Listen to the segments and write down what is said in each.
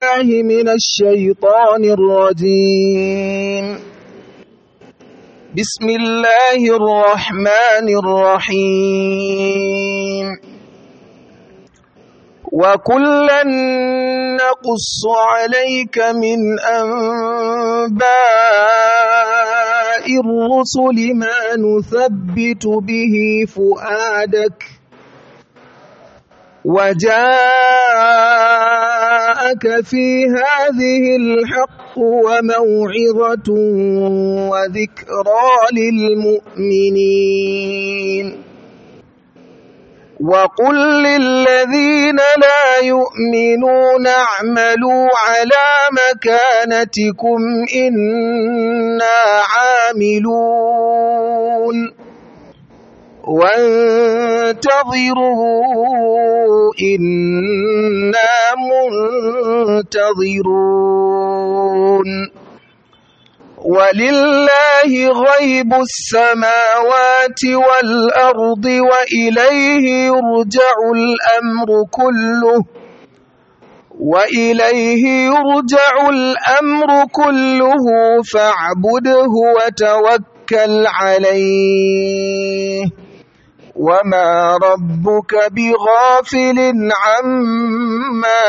بالله من الشيطان الرجيم بسم الله الرحمن الرحيم وكلا نقص عليك من أنباء الرسل ما نثبت به فؤادك وجاءك في هذه الحق وموعظة وذكرى للمؤمنين وقل للذين لا يؤمنون اعملوا على مكانتكم إنا عاملون وانتظروا إنا منتظرون ولله غيب السماوات والأرض وإليه يرجع الأمر كله وإليه يرجع الأمر كله فاعبده وتوكل عليه وما ربك بغافل عما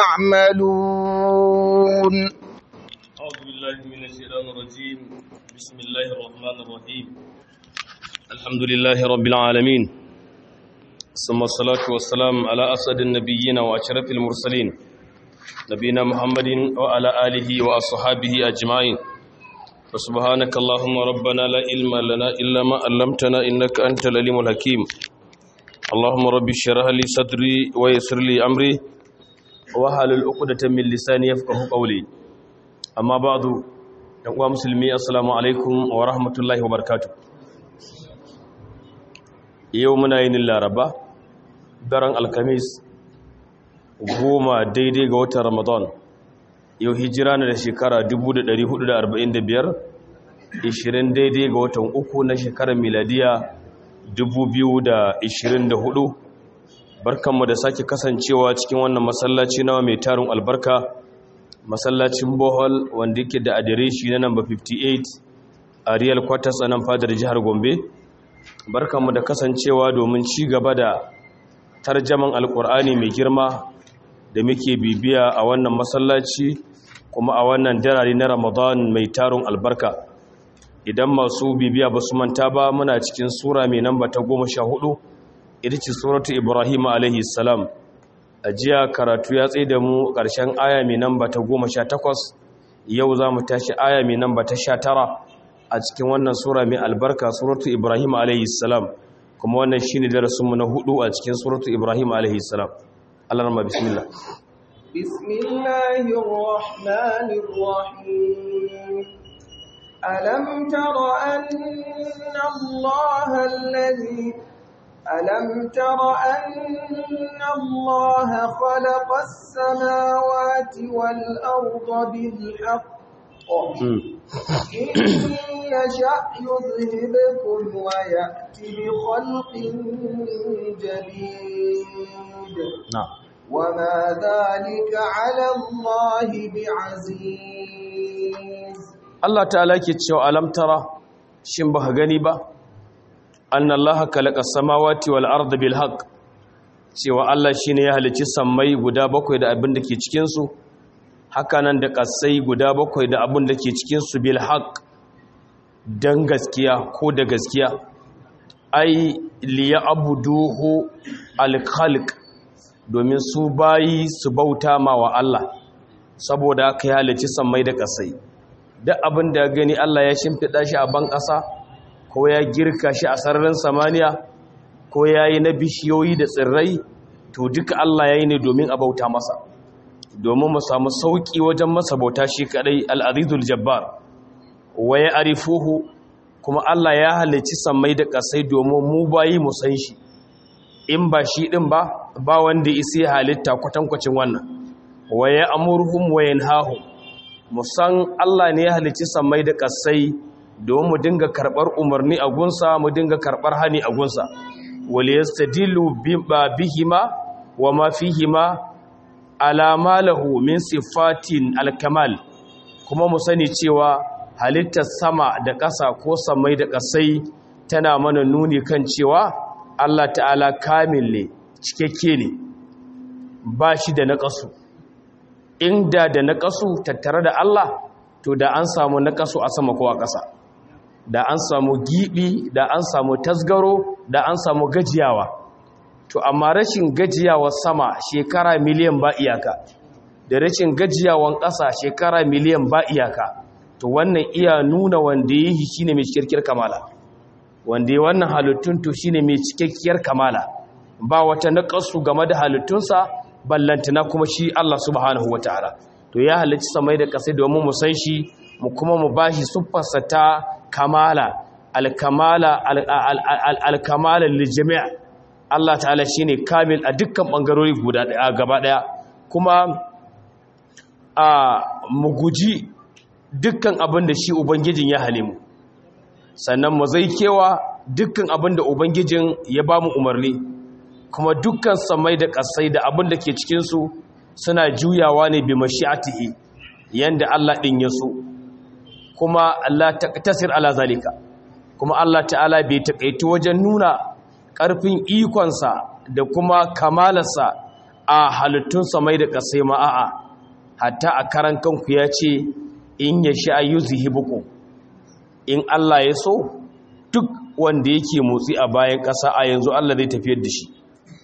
تعملون أعوذ بالله من الشيطان الرجيم بسم الله الرحمن الرحيم الحمد لله رب العالمين ثم الصلاة والسلام على أسد النبيين وأشرف المرسلين نبينا محمد وعلى آله وأصحابه أجمعين وسبحانك اللهم ربنا لا علم لنا إلا ما علمتنا إنك أنت العليم الحكيم اللهم رب اشرح لي صدري ويسر لي أمري واحلل عقدة من لساني يفقهوا قولي amma ba'du yan uwa musulmi assalamu alaikum wa rahmatullahi wa barakatuh yau muna yin laraba daren alkamis goma daidai ga watan ramadan yau hijira na da shekara 1445 20 daidai ga watan uku na shekarar miladiya 2024 barkanmu da sake kasancewa cikin wannan masallaci nawa mai tarin albarka masallacin bohol wanda yake da adireshi na namba 58 a real quarters a nan fadar jihar gombe barkanmu da kasancewa domin ci gaba da tarjaman alkur'ani mai girma da muke bibiya a wannan masallaci kuma a wannan darare na ramadan mai tarin albarka idan masu bibiya ba su manta ba muna cikin sura mai namba ta goma sha hudu ita ce suratu ibrahim alaihi salam a jiya karatu ya tsaye da mu ƙarshen aya mai namba ta goma sha takwas yau za mu tashi aya mai namba ta sha tara a cikin wannan sura mai albarka suratu ibrahim alaihissalam kuma wannan shi ne darasinmu na hudu a cikin suratu ibrahim alaihissalam allah rama bismillah ألم تر أن الله الذي ألم تر أن الله خلق السماوات والأرض بالحق إن يشأ يذهبكم ويأتي بخلق جديد نعم وما ذلك على الله بعزيز Allah ta'ala ke cewa alam tara shin ba gani ba an Allah kalaka samawati wal arda bil haqq cewa Allah shine ya halicci sammai guda bakwai da abin da ke cikin su haka nan da kasai guda bakwai da abin da ke cikin su bil haqq dan gaskiya ko da gaskiya ai liya abuduhu al khalq domin su bayi su bauta ma wa Allah saboda aka ya halicci sammai da kasai duk abin da gani Allah ya shimfiɗa shi a ban ƙasa ko ya girka shi a sararin samaniya ko ya yi na bishiyoyi da tsirrai to duka Allah ya yi ne domin a bauta masa domin mu samu sauƙi wajen masa bauta shi kaɗai al'adidul jabbar wa ya arifuhu kuma Allah ya halicci sammai da ƙasai domin mu bayi mu san shi in ba shi ɗin ba ba wanda isi halitta kwatankwacin wannan wa ya amurhum wa yanhahum musan Allah ne ya halicci sammai da ƙasai domin mu dinga karɓar umarni a gunsa mu dinga karɓar hani a gunsa wale yastadilu bihima wa ma fihima alama lahu min sifatin alkamal kuma mu sani cewa halittar sama da ƙasa ko samai da ƙasai tana mana nuni kan cewa Allah ta'ala kamil ne cikakke ne ba shi da naƙasu inda da naƙasu tattare da Allah to da an samu naƙasu a sama ko a ƙasa da an samu giɓi da an samu tasgaro da an samu gajiyawa to amma rashin gajiyawa sama shekara miliyan ba iyaka da rashin gajiyawan ƙasa shekara miliyan ba iyaka to wannan iya nuna wanda ya yi shine mai cikakkiyar kamala wanda ya wannan halittun to shine mai cikakkiyar kamala ba wata naƙasu game da halittunsa ballantana kuma shi Allah subhanahu wataala to ya halicci samai da ƙasai domin mu san shi mu kuma mu bashi siffarsa ta kamala alkamala alkamala liljami' Allah ta'ala shine kamil a dukkan bangarori guda daya gaba daya kuma a mu guji dukkan abin da shi ubangijin ya hale mu sannan mu zai kewa dukkan abin da ubangijin ya ba mu umarni kuma dukkan samai da kasai da abin da ke cikin su suna juyawa ne bi mashi'atihi yanda Allah din ya so kuma Allah tasir ala zalika kuma Allah ta'ala bai takaitu wajen nuna ƙarfin ikonsa da kuma kamalarsa a halittun samai da ƙasai ma'a'a hatta a karan kanku ya ce in ya sha yuzhibukum in Allah ya so duk wanda yake motsi a bayan ƙasa a yanzu Allah zai tafiyar da shi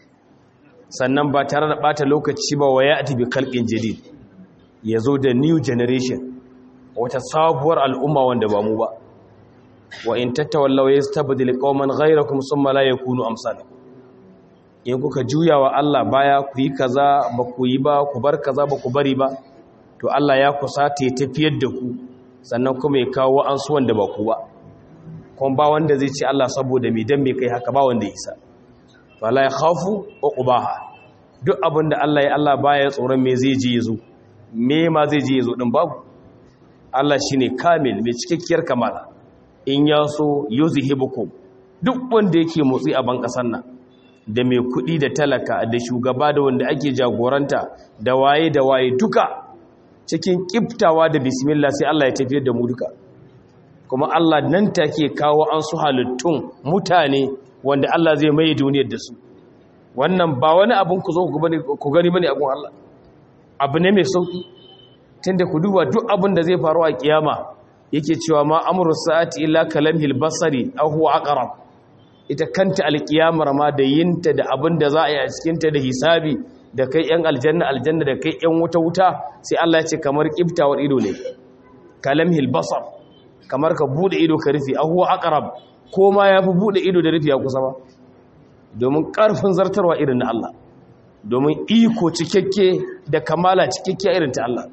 sannan ba tare da ɓata lokaci ba wa ya ati bi kalƙin jadid ya zo da new generation wata sabuwar al'umma wanda ba mu ba wa in tattawallaw yastabdil qauman ghayrakum thumma la yakunu amsalakum in kuka juya wa Allah baya ku yi kaza ba ku yi ba ku bar kaza ba ku bari ba to Allah ya kusata ya tafiyar da ku sannan kuma ya kawo an su wanda ba ku ba kuma ba wanda zai ce Allah saboda me dan me kai haka ba wanda ya isa wala ya khafu uqbaha duk abinda Allah ya Allah baya tsoron me zai je yazo me ma zai je yazo din babu Allah shine kamil mai cikakkiyar kamala in ya so yuzhibukum duk wanda yake motsi a ban kasar nan da mai kudi da talaka da shugaba da wanda ake jagoranta da waye da waye duka cikin kiftawa da bismillah sai Allah ya tafiyar da mu duka kuma Allah nan take kawo an su halittun mutane wanda Allah zai mai duniyar da su wannan ba wani abin ku zo ku gani bane a gun Allah abu ne mai sauki tunda ku duba duk abin da zai faru a kiyama yake cewa ma amru sa'ati illa kalamhil basari aw huwa aqrab ita kanta alkiyamar ma da yinta da abin da za a yi a cikin ta da hisabi da kai yan aljanna aljanna da kai yan wuta wuta sai Allah ya ce kamar kiftawar ido ne kalamhil basar kamar ka bude ido ka rufe aw huwa aqrab ko ma yafi bude ido da rufe ya kusa ba domin karfin zartarwa irin na Allah domin iko cikakke da kamala cikakke irin ta Allah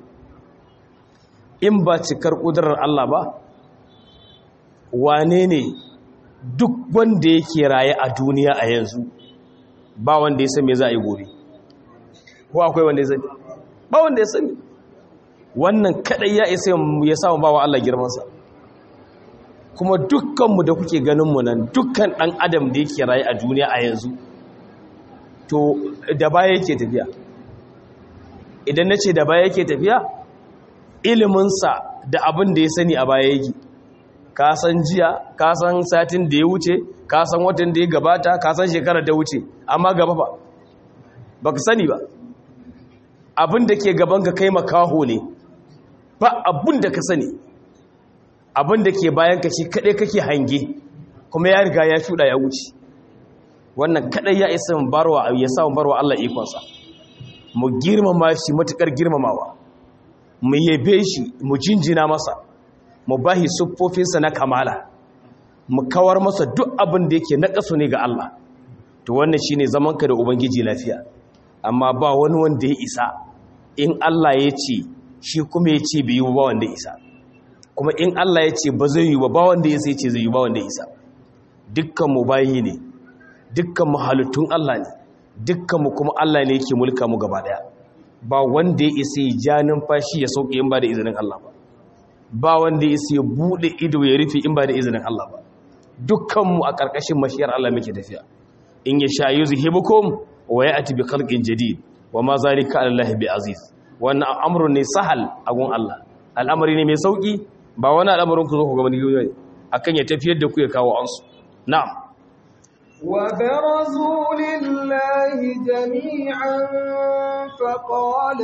in ba cikar ƙudurar Allah ba wane ne duk wanda yake raye a duniya a yanzu ba wanda ya sani za a yi gobe ko akwai wanda ya sani ba wanda ya sani wannan kadai ya isa ya samu ba wa Allah girmansa kuma dukkanmu da kuke ganinmu nan dukkan ɗan adam da yake raye a duniya a yanzu to da baya yake tafiya idan na ce da baya yake tafiya iliminsa da abin da ya sani a baya yake ka san jiya ka san satin da ya wuce ka san watan da ya gabata ka san shekarar da wuce amma gaba ba ba ka sani ba abin da ke gaban ka kai makaho ne ba abin da ka sani abin da ke bayan ka shi kaɗai kake hange kuma ya riga ya shuɗa ya wuce wannan kaɗai ya isa barwa ya sa barwa Allah ikonsa mu girmama shi matukar girmamawa mu yabe shi mu jinjina masa mu bahi siffofinsa na kamala mu kawar masa duk abin da yake na kaso ne ga Allah to wannan shine zamanka da ubangiji lafiya amma ba wani wanda ya isa in Allah ya ce shi kuma ya ce bai yi ba wanda ya isa kuma in Allah ya ce ba zai yi ba ba wanda ya sai ce zai yi ba wanda ya isa dukkan mu bayi ne dukkan mu halittun Allah ne dukkan mu kuma Allah ne yake mulka mu gaba daya ba wanda ya isa ya ja numfashi ya sauke in ba da izinin Allah ba ba wanda ya isa ya bude ido ya rufe in ba da izinin Allah ba dukkanmu a ƙarƙashin mashiyar Allah muke tafiya in ya sha yuzhibukum wa ya'ti bi khalqin jadid wa ma zalika alallahi bi aziz wannan amrun ne sahal a gun Allah al'amari ne mai sauki ba wani al'amarin ku zo ku ga wani ne akan ya tafiyar da ku ya kawo ansu na'am وبرزوا لله جميعا فقال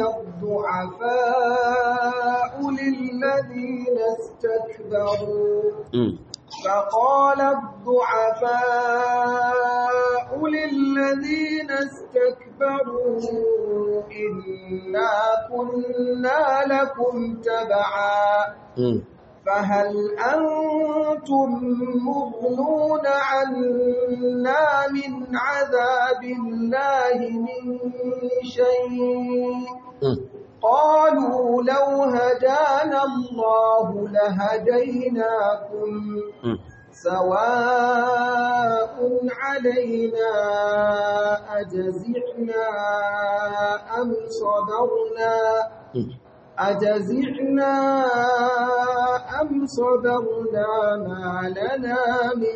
الضعفاء للذين استكبروا فقال الضعفاء للذين استكبروا إنا كنا لكم تبعا فهل أنتم مغنون عنا من عذاب الله من شيء قالوا لو هدانا الله لهديناكم سواء علينا أجزعنا أم صبرنا أجزعنا أم صبرنا ما لنا من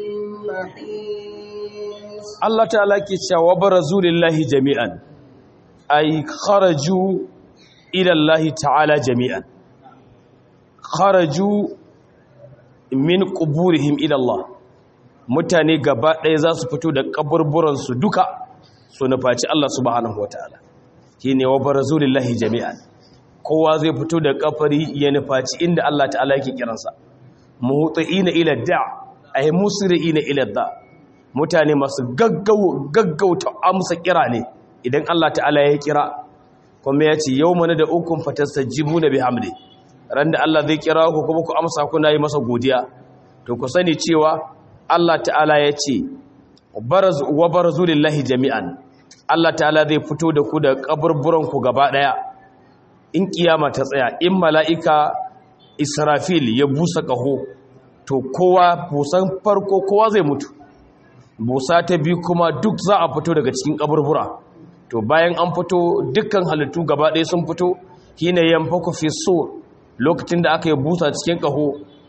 محيص الله تعالى كيشا وبرزوا لله جميعا أي خرجوا إلى الله تعالى جميعا خرجوا min quburihim ila Allah mutane gaba ɗaya za su fito da kaburburan su duka su nufaci Allah subhanahu wataala shine wa barazulillahi jami'an kowa zai fito da kafari ya nufaci inda Allah ta'ala yake kiransa muhutiina ila da' ay musri'ina ila da' mutane masu gaggau gaggauta amsa kira ne idan Allah ta'ala ya kira kuma ya ce yawma da ukun fatastajibuna bihamdi ran da Allah zai kira ku kuma ku amsa kuna yi masa godiya to ku sani cewa Allah ta'ala ya ce wa barazu lillahi jami'an Allah ta'ala zai fito da ku da kaburburan ku gaba daya in kiyama ta tsaya in mala'ika Israfil ya busa kaho to kowa busan farko kowa zai mutu busa ta biyu kuma duk za a fito daga cikin kaburbura to bayan an fito dukkan halittu gaba ɗaya sun fito hina yanfaku fi sur lokacin da aka yi busa cikin ƙaho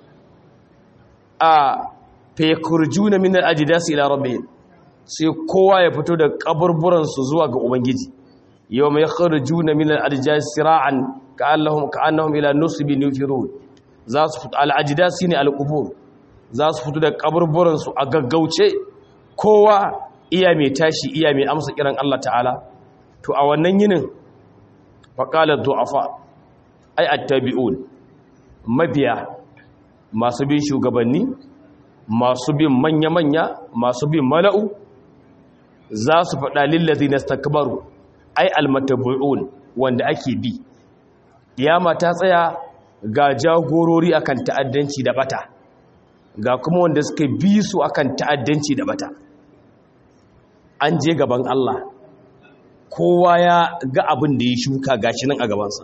a fekurjuna min al-ajdasi ila rabbihim sai kowa ya fito da kaburburansu zuwa ga ubangiji yawma yakhrujuna min al-ajdasi sira'an ka'annahum ka'annahum ila nusbin yufirun za su fito al-ajdasi ne al-qubur za su fito da kaburburansu a gaggauce kowa iya mai tashi iya mai amsa kiran Allah ta'ala to a wannan yinin faqala du'afa ai attabi'un mabiya masu bin shugabanni masu bin manya-manya masu bin mala'u za su faɗa lillazi na stakbaru ai almatabu'un wanda ake bi yama ta tsaya ga jagorori akan ta'addanci da bata ga kuma wanda suka bi su akan ta'addanci da bata an je gaban Allah kowa ya ga abin da ya shuka gashi nan a gabansa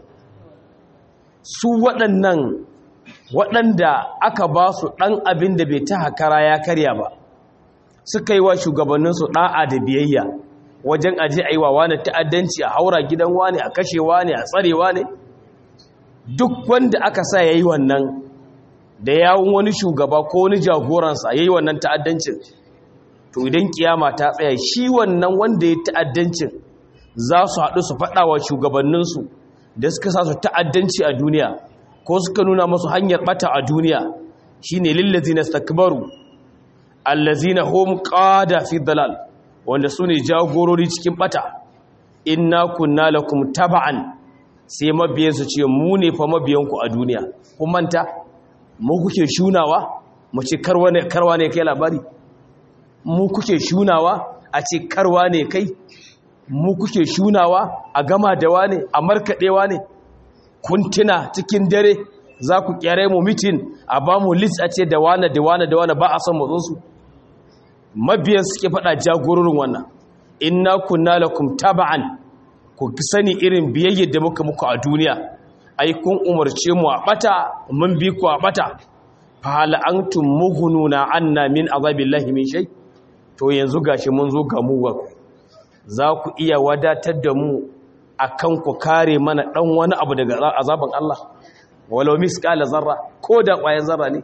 su waɗannan waɗanda aka ba su ɗan abin da bai ta hakara ya karya ba suka yi wa shugabanninsu ɗa'a da biyayya wajen aje a yi wa wani ta'addanci a haura gidan wani a kashewa ne a tsarewa ne duk wanda aka sa ya yi wannan da yawon wani shugaba ko wani jagoransa ya yi wannan ta'addancin to idan kiyama ta tsaya shi wannan wanda ya ta'addancin za su haɗu su faɗa wa shugabanninsu da suka sa su ta'addanci a duniya ko suka nuna masu hanyar bata a duniya shine lillazina stakbaru allazina hum qada fi dalal wanda sune jagorori cikin bata inna kunna lakum taba'an sai mabiyan su ce mu ne fa mabiyan ku a duniya kun manta mu kuke shunawa mu ce karwa ne karwa ne kai labari mu kuke shunawa a ce karwa ne kai mu kuke shunawa a gama da wane a markaɗewa ne kuntuna cikin dare za ku kyare mu mitin a ba mu list a ce da wane da wane da wane ba a son matsinsu mabiyan suke faɗa jagororin wannan inna kunna lakum taba'an ku sani irin biyayyar da muka muku a duniya ai kun umarce mu a bata mun bi ku a bata fa hal antum mughnuna anna min azabillahi min shay to yanzu gashi mun zo ga mu za ku iya wadatar da mu akan ku kare mana dan wani abu daga azaban Allah walau misqala zarra ko da ƙwayar zarra ne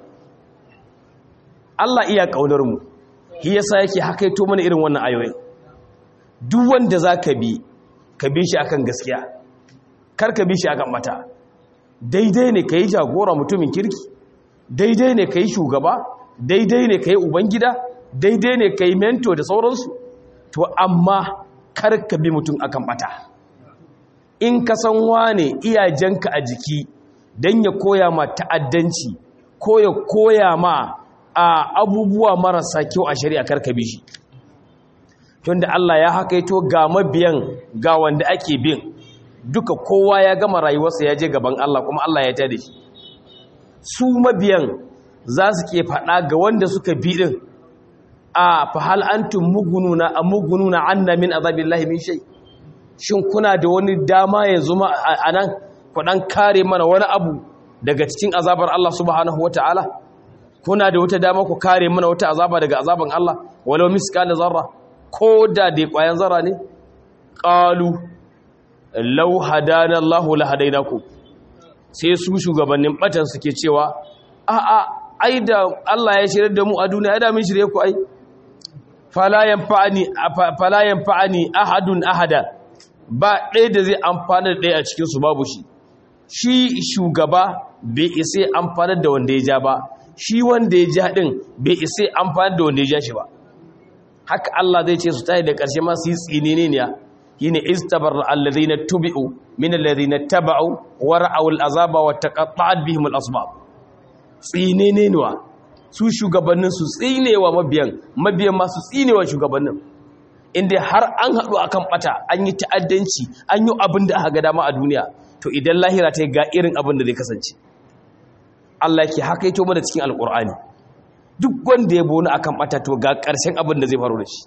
Allah iya kaunar mu shi yasa yake hakaito mana irin wannan ayoyin duk wanda zaka bi ka bi shi akan gaskiya kar ka bi shi akan mata daidai ne ka yi jagora mutumin kirki daidai ne ka yi shugaba daidai ne ka yi ubangida daidai ne ka yi mento da sauransu to amma kar ka bi mutum akan bata in ka san wane iyajenka a jiki don ya koya ma ta'addanci ko ya koya ma a abubuwa marasa kyau a shari'a kar ka bi shi tunda Allah ya hakaito ga mabiyan ga wanda ake bin duka kowa ya gama rayuwarsa ya je gaban Allah kuma Allah ya tada shi su mabiyan za su ke faɗa ga wanda suka bi din a fahal antum mugununa a mugununa anna min azabillahi min shay shin kuna da wani dama yanzu ma anan ku dan kare mana wani abu daga cikin azabar Allah subhanahu wataala kuna da wata dama ku kare mana wata azaba daga azaban Allah walau miskal zarra ko da dai kwayan zarra ne qalu law hadana Allahu la hadainakum sai su shugabannin batan suke cewa a a ai da Allah ya shirye da mu a duniya ai da mun shirye ku ai fala yanfa'ani fala yanfa'ani ahadun ahada ba ɗaya da zai amfana da ɗaya a cikin su babu shi shi shugaba bai isa amfana da wanda ya ja ba shi wanda ya ja din bai isa amfana da wanda ya ja shi ba haka Allah zai ce su tayi da ƙarshe ma su yi tsinene ne shine istabarra alladhina tubi'u min alladhina taba'u wa ra'aw al'azaba wa taqatta'at bihim al'asbab tsinene ne su shugabannin su tsinewa mabiyan mabiyan ma su tsinewa shugabannin inda har an haɗu akan bata an yi ta'addanci an yi abin da aka ga dama a duniya to idan lahira ta ga irin abin da zai kasance Allah yake haka yato mana cikin alqur'ani duk wanda ya boni akan bata to ga ƙarshen abin da zai faru da shi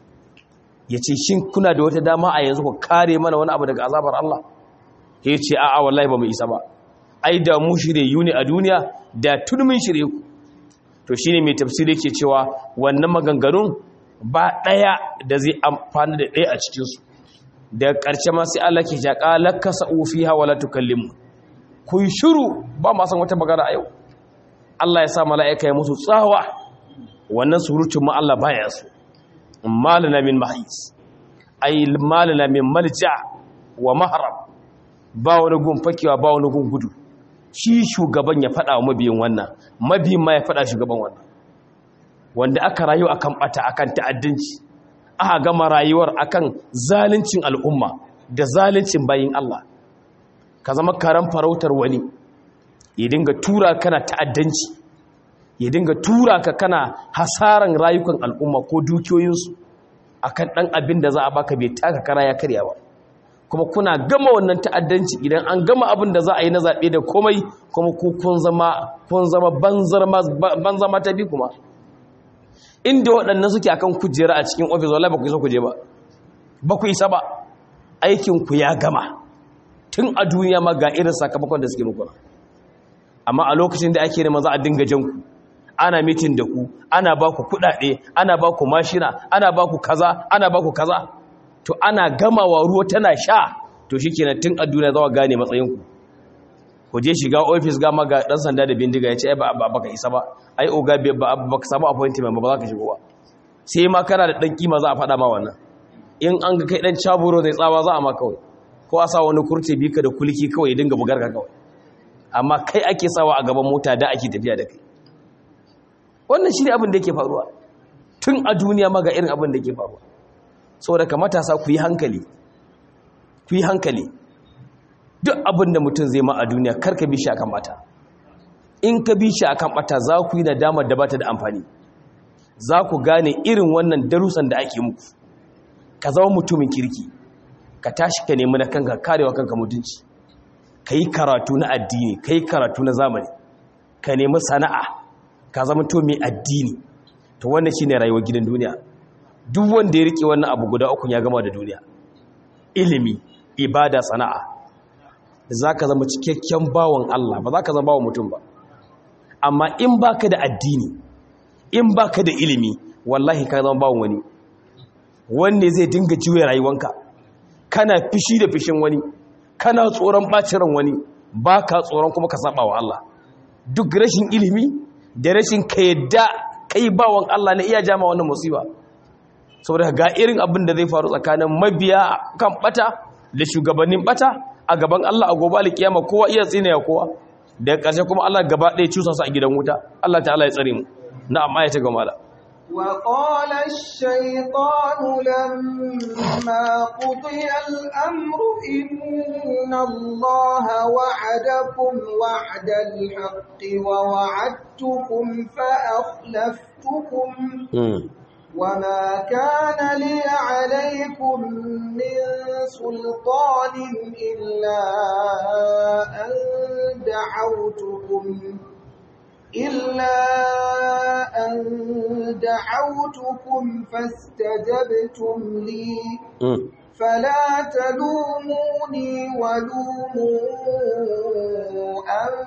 ya ce shin kuna da wata dama a yanzu ku kare mana wani abu daga azabar Allah ya ce a'a wallahi ba mu isa ba ai da mu shirye ne a duniya da tun mun shirye ku to shine mai tafsiri yake cewa wannan maganganun ba ɗaya da zai amfani da ɗaya a cikinsu da ƙarshe ma sai Allah ke jaƙa lakasa fiha wala tukallimu ku yi shiru ba ma san wata magana a yau Allah ya sa mala'ika ya musu tsawa wannan surutun ma Allah baya so malana min mahis ay malana min malja wa mahram ba wani gun fakewa ba wani gun gudu shi shugaban ya fada wa mabiyin wannan mabiyin ma ya fada shugaban wannan wanda aka rayu akan bata akan ta'addanci aka gama rayuwar akan zaluncin al'umma da zaluncin bayin Allah ka zama karan farautar wani ya dinga tura kana ta'addanci ya dinga tura ka kana hasaran rayukan al'umma ko dukiyoyinsu akan ɗan abin da za a baka bai taka kara ya karya ba kuma kuna gama wannan ta'addanci idan an gama abin da za a yi na zaɓe da komai kuma kun zama kun zama banza mata bi kuma inda waɗannan suke akan kujera a cikin ofis wallahi ba ku isa kuje ba ba ku isa ba aikin ku ya gama tun a duniya ma ga irin sakamakon da suke muku amma a lokacin da ake nema za a dinga jan ku ana mitin da ku ana ba ku kudade ana ba ku mashina ana ba ku kaza ana ba ku kaza to ana gamawa ruwa tana sha to shikenan tun a duniya za gane matsayin ku ku je shiga office ga maga dan sanda da bindiga ya ce ai ba baka isa ba ai oga ba baka samu appointment ba za ka shigo ba sai ma kana da dan kima za a faɗa ma wannan in an ga kai dan caburo zai tsawa za a ma kawai ko a sa wani kurce bika da kulki kawai ya dinga bugar ka kawai amma kai ake sawa a gaban mota da ake tafiya da kai wannan shi ne abin da yake faruwa tun a duniya maga irin abin da yake faruwa saboda ka matasa ku yi hankali ku yi hankali duk abin da mutum zai ma a duniya karka bi shi akan bata in ka bi shi akan bata za ku yi nadamar da bata da amfani za ku gane irin wannan darussan da ake muku ka zama mutumin kirki ka tashi ka nemi na kanka karewa kanka mutunci ka yi karatu na addini ka yi karatu na zamani ka nemi sana'a ka zama to mai addini to wannan shi ne rayuwar gidan duniya duk wanda ya rike wannan abu guda uku ya gama da duniya ilimi ibada sana'a za ka zama cikakken bawon Allah ba za ka zama bawon mutum ba amma in baka da addini in baka da ilimi wallahi ka zama bawon wani wanne zai dinga juya rayuwanka kana fishi da fishin wani kana tsoron bacin ran wani baka tsoron kuma ka saba wa Allah duk rashin ilimi da rashin ka yadda kai bawon Allah ne iya jama wannan musiba saboda ga irin abin da zai faru tsakanin mabiya kan bata da shugabannin bata a gaban Allah a gobe alkiyama kowa iya tsine ya kowa da ƙarshe kuma Allah gaba ɗaya cusa su a gidan wuta Allah ta'ala ya tsare mu na'am ayata ga mala وقال الشيطان لما قضي الأمر إن الله وعدكم وعد الحق ووعدتكم فأخلفتكم وما كان لي عليكم من سلطان إلا أن دعوتكم إلا أن دعوتكم فاستجبتم لي فلا تلوموني ولوموا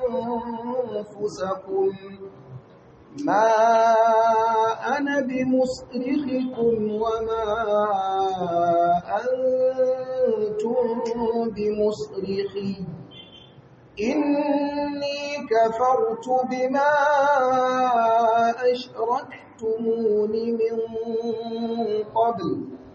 أنفسكم ما أنا بمصرخكم وما أنتم بمصرخي إني كفرت بما أشركتمون من قبل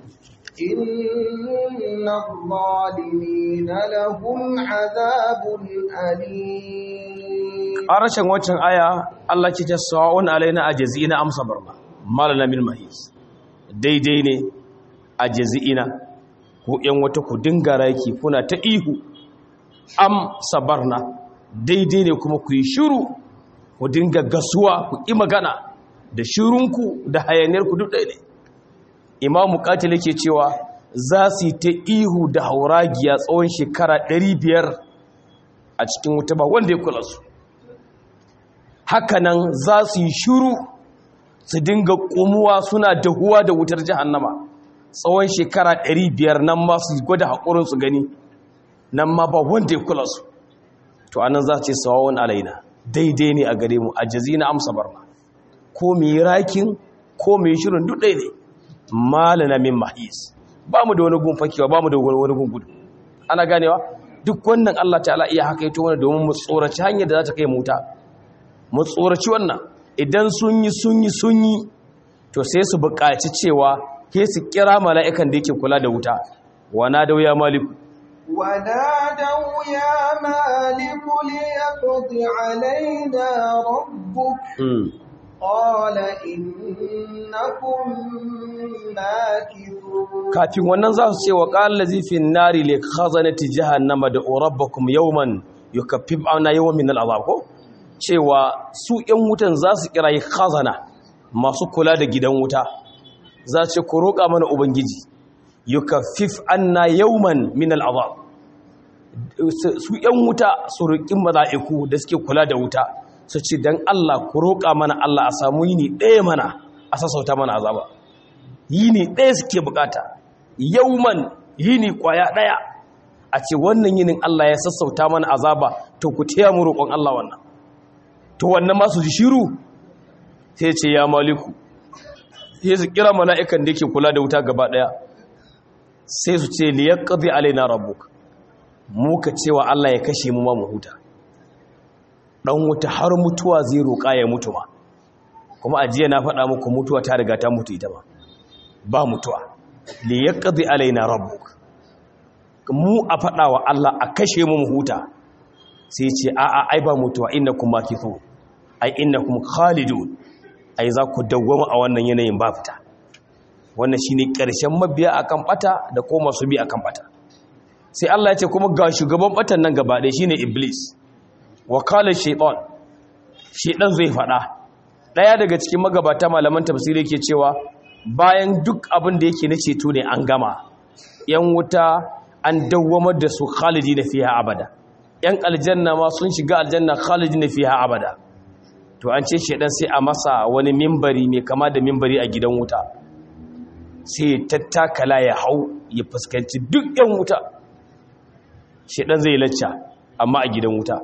إن الظالمين لهم عذاب أليم a rashin waccan aya Allah ke ta sawa'un alaina ajazina amsa barna malana min mahis daidai ne ajazina ko yan wata ku dinga raki kuna ta ihu am sabarna daidai ne kuma ku yi shiru ku dinga gasuwa ku ƙi magana da shirunku da hayaniyarku duk ɗaya ne imamu katil yake cewa za su yi ta ihu da hauragiya tsawon shekara 500 a cikin wuta ba wanda ya kula su hakanan za su yi shiru su dinga kumuwa suna dahuwa da wutar jahannama tsawon shekara 500 nan ma su gwada haƙurin su gani nan ma ba wanda ya kula su to anan za ce sawawun alaina daidai ne a gare mu a na amsa barna ko mu yi rakin ko mu yi shirin duk ɗaya ne malana min mahis ba mu da wani gun fakewa ba mu da wani gun gudu ana ganewa duk wannan Allah ta'ala iya haka yato wani domin mu tsoraci hanyar da za ta kai mu wuta mu tsoraci wannan idan sun yi sun yi sun yi to sai su buƙaci cewa ke su kira mala'ikan da yake kula da wuta wana da wuya maliku ونادوا يا مالك ليقض علينا ربك قال إنكم ماكثون kafin wannan za su ce wa qala lazi fi nari li khazanati jahannama da rabbakum yawman yukaffif ana yawman min al'azab ko cewa su ‘yan wutan za su kira yi khazana masu kula da gidan wuta za ce ku roƙa mana ubangiji yukaffif anna yawman min al'azab su ‘yan wuta su roƙin mala'iku da suke kula da wuta su ce don Allah ku roƙa mana Allah a samu yini ɗaya mana a sassauta mana azaba yini ɗaya suke bukata yawman yini ƙwaya ɗaya a ce wannan yinin Allah ya sassauta mana azaba to ku taya mu roƙon Allah wannan to wannan masu ji shiru sai ce ya maliku sai su kira mala'ikan da yake kula da wuta gaba ɗaya sai su ce liyar ƙazi alaina rabbuk muka cewa Allah ya kashe mu ma mu huta ɗan wuta har mutuwa zai roƙa ya mutu ma kuma a jiya na faɗa muku mutuwa ta riga ta mutu ita ba ba mutuwa liyar ƙazi alaina rabbuk mu a faɗa wa Allah a kashe mu mu huta sai ce a'a ai ba mutuwa innakum makithun ai innakum khalidun ai za ku dawwama a wannan yanayin ba fita wannan shine ƙarshen mabiya akan bata da ko masu bi akan bata sai Allah ya ce kuma ga shugaban batan nan gaba ɗaya shine iblis wa qala shaytan shaytan zai fada daya daga cikin magabata malaman tafsiri yake cewa bayan duk abin da yake na ceto ne an gama yan wuta an dawwamar da su khalidina fiha abada yan aljanna ma sun shiga aljanna khalidina fiha abada to an ce shedan sai a masa wani mimbari mai kama da mimbari a gidan wuta sai tattakala ya hau ya fuskanci duk yan wuta shedan zai lacca amma a gidan wuta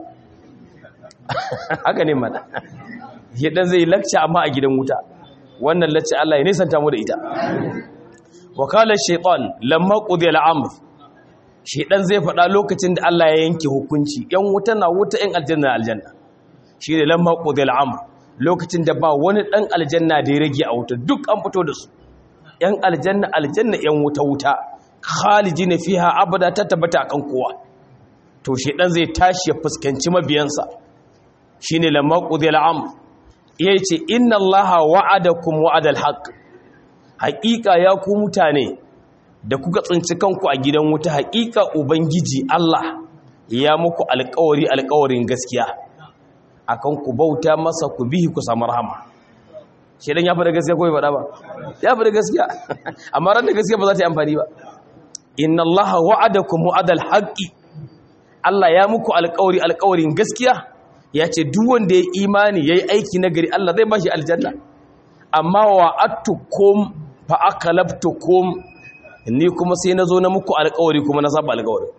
haka ne mana shedan zai lacca amma a gidan wuta wannan lacca Allah ya nisanta mu da ita wakalar shaitan lamma qudiya al'amr shedan zai faɗa lokacin da Allah ya yanke hukunci yan wuta na wuta yan aljanna aljanna shi ne lamma qudil amr lokacin da ba wani dan aljanna da ya rage a wuta duk an fito da su yan aljanna aljanna yan wuta wuta khalidina fiha abada ta tabbata akan kowa to shedan zai tashi ya fuskanci mabiyansa shine lamma qudil am yace inna allaha wa'adakum wa'adal haqq haqiqa ya ku mutane da kuka tsinci kanku a gidan wuta haqiqa ubangiji Allah ya muku alƙawari alƙawarin gaskiya akan ku bauta masa ku bihi ku samu rahama shedan ya fada gaskiya ko bai fada ba ya fada gaskiya amma ran da gaskiya ba za ta yi amfani ba inna allaha wa'adakum wa'adal haqqi Allah ya muku alƙawari alƙawarin gaskiya ya ce duk wanda ya imani yayi aiki nagari Allah zai bashi aljanna amma wa'adtukum fa akalabtukum ni kuma sai nazo na muku alƙawari kuma na saba alƙawari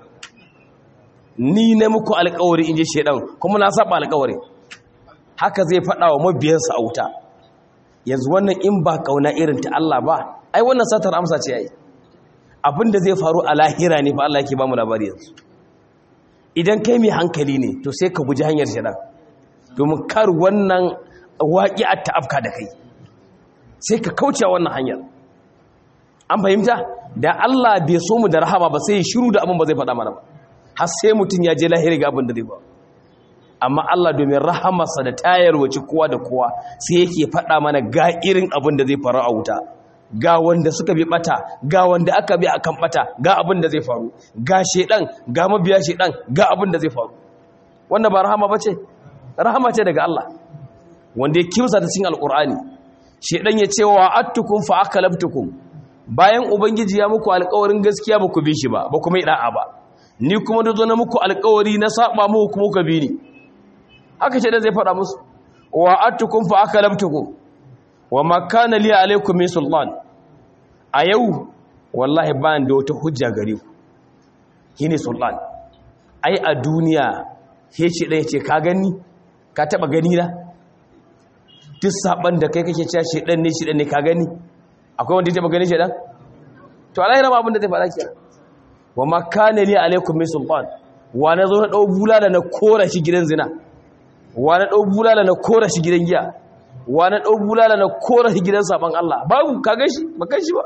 ni na muku alƙawari inji shedan kuma na saba alƙawari haka zai faɗa wa mabiyansa a wuta yanzu wannan in ba kauna irin ta Allah ba ai wannan satar amsa ce yayi abinda zai faru a lahira ne fa Allah yake ba mu labari yanzu idan kai mai hankali ne to sai ka guji hanyar shaidan domin kar wannan waƙi a ta'afka da kai sai ka kauce wannan hanyar an fahimta da Allah bai so mu da rahama ba sai shiru da abin ba zai faɗa mana ba har sai mutum ya je lahira ga abin da zai ba amma Allah domin rahamarsa da tayar wace kowa da kowa sai yake faɗa mana ga irin abin da zai faru a wuta ga wanda suka bi bata ga wanda aka bi akan bata ga abin da zai faru ga shedan ga mabiya shedan ga abin da zai faru wanda ba rahama bace rahama ce daga Allah wanda ya kimsa ta cikin alqur'ani shedan ya ce wa attukum fa akalabtukum bayan ubangiji ya muku alƙawarin gaskiya ba ku bi shi ba ba ku mai da'a ba ni kuma da zo na muku alƙawari na saba muku kuma ku bi ni haka shedan zai faɗa musu wa attukum fa akalabtukum wa makana li alaikum min sultan a yau wallahi ba da wata hujja gare ku shine sultan ai a duniya sai ce dai ce ka gani ka taba gani na duk saban da kai kake cewa shedan ne shedan ne ka gani akwai wanda ya taba gani shedan to alai rama abin da zai fara kenan wa makana li alaikum min sultan wa na zo na dau bulala na kora shi gidan zina wa na dau bulala na kora shi gidan giya wa na ɗau bulala na kora gidan saban Allah babu ka shi ba kan shi ba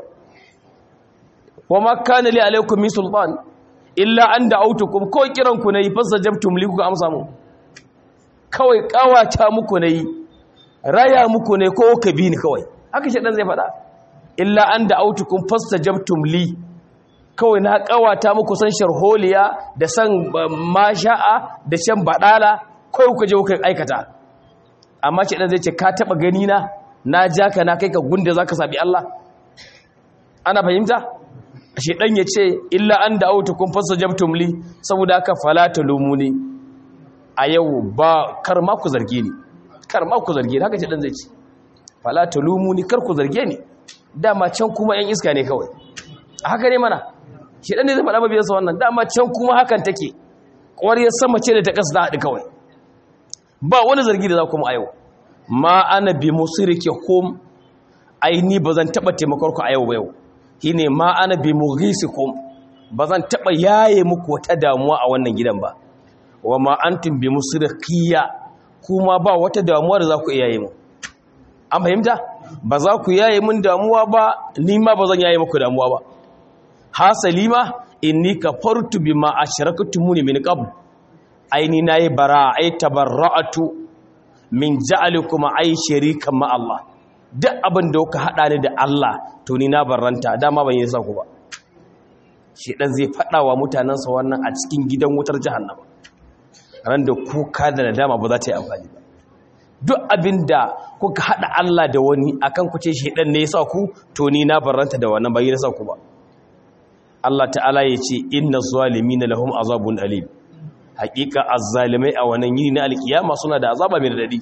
wa ma kana li alaikum min sultan illa an da'awtukum ko kiran ku nayi fasajabtum li ku amsa mu kawai kawata muku nayi raya muku ne ko ka bi ni kawai haka shi dan zai faɗa illa an da'awtukum fasajabtum li kawai na kawata muku san sharholiya da san masha'a da shan badala kawai ku je ku aikata amma ce ɗan zai ce ka taɓa gani na na ja ka na kai ka gunda za ka sabi Allah ana fahimta shi ɗan ya ce illa an da auta kun fasa jabtum li saboda aka falata lumuni a yau ba kar ma ku zarge ni kar ma ku zarge ni haka ce ɗan zai ce falata lumuni kar ku zarge ni dama can kuma ‘yan iska ne kawai a haka ne mana shi ɗan ne zai faɗa mabiyarsa wannan dama can kuma hakan take ƙwariyar sama ce da ta ƙasa da haɗu kawai ba wani zargi da za kuma a yau ma ana bi musirike hum aini ba zan taɓa taimakon ku a yau ba yau shi ne ma ana bi mughisikum ba zan taɓa yaye muku wata damuwa a wannan gidan ba wa ma antum bi musrikiya kuma ba wata damuwa da za ku yaye mu an fahimta ba za ku yaye mun damuwa ba ni ma ba zan yaye muku damuwa ba hasali ma inni kafartu bima ashraktumuni min qabl aini na yi bara ai tabarra'atu min ja'alikum ai sharikan ma Allah duk abin da kuka hada ni da Allah to ni na barranta dama ban yi ku ba shi dan zai fada wa mutanansa wannan a cikin gidan wutar jahannama ran da kuka da nadama ba za ta yi amfani ba duk abin da kuka hada Allah da wani akan ku ce shi dan ne yasa ku to ni na barranta da wannan bai yasa ku ba Allah ta'ala ya ce inna zalimina lahum azabun alim hakika azzalimai a wannan yini na alkiyama suna da azaba mai dadi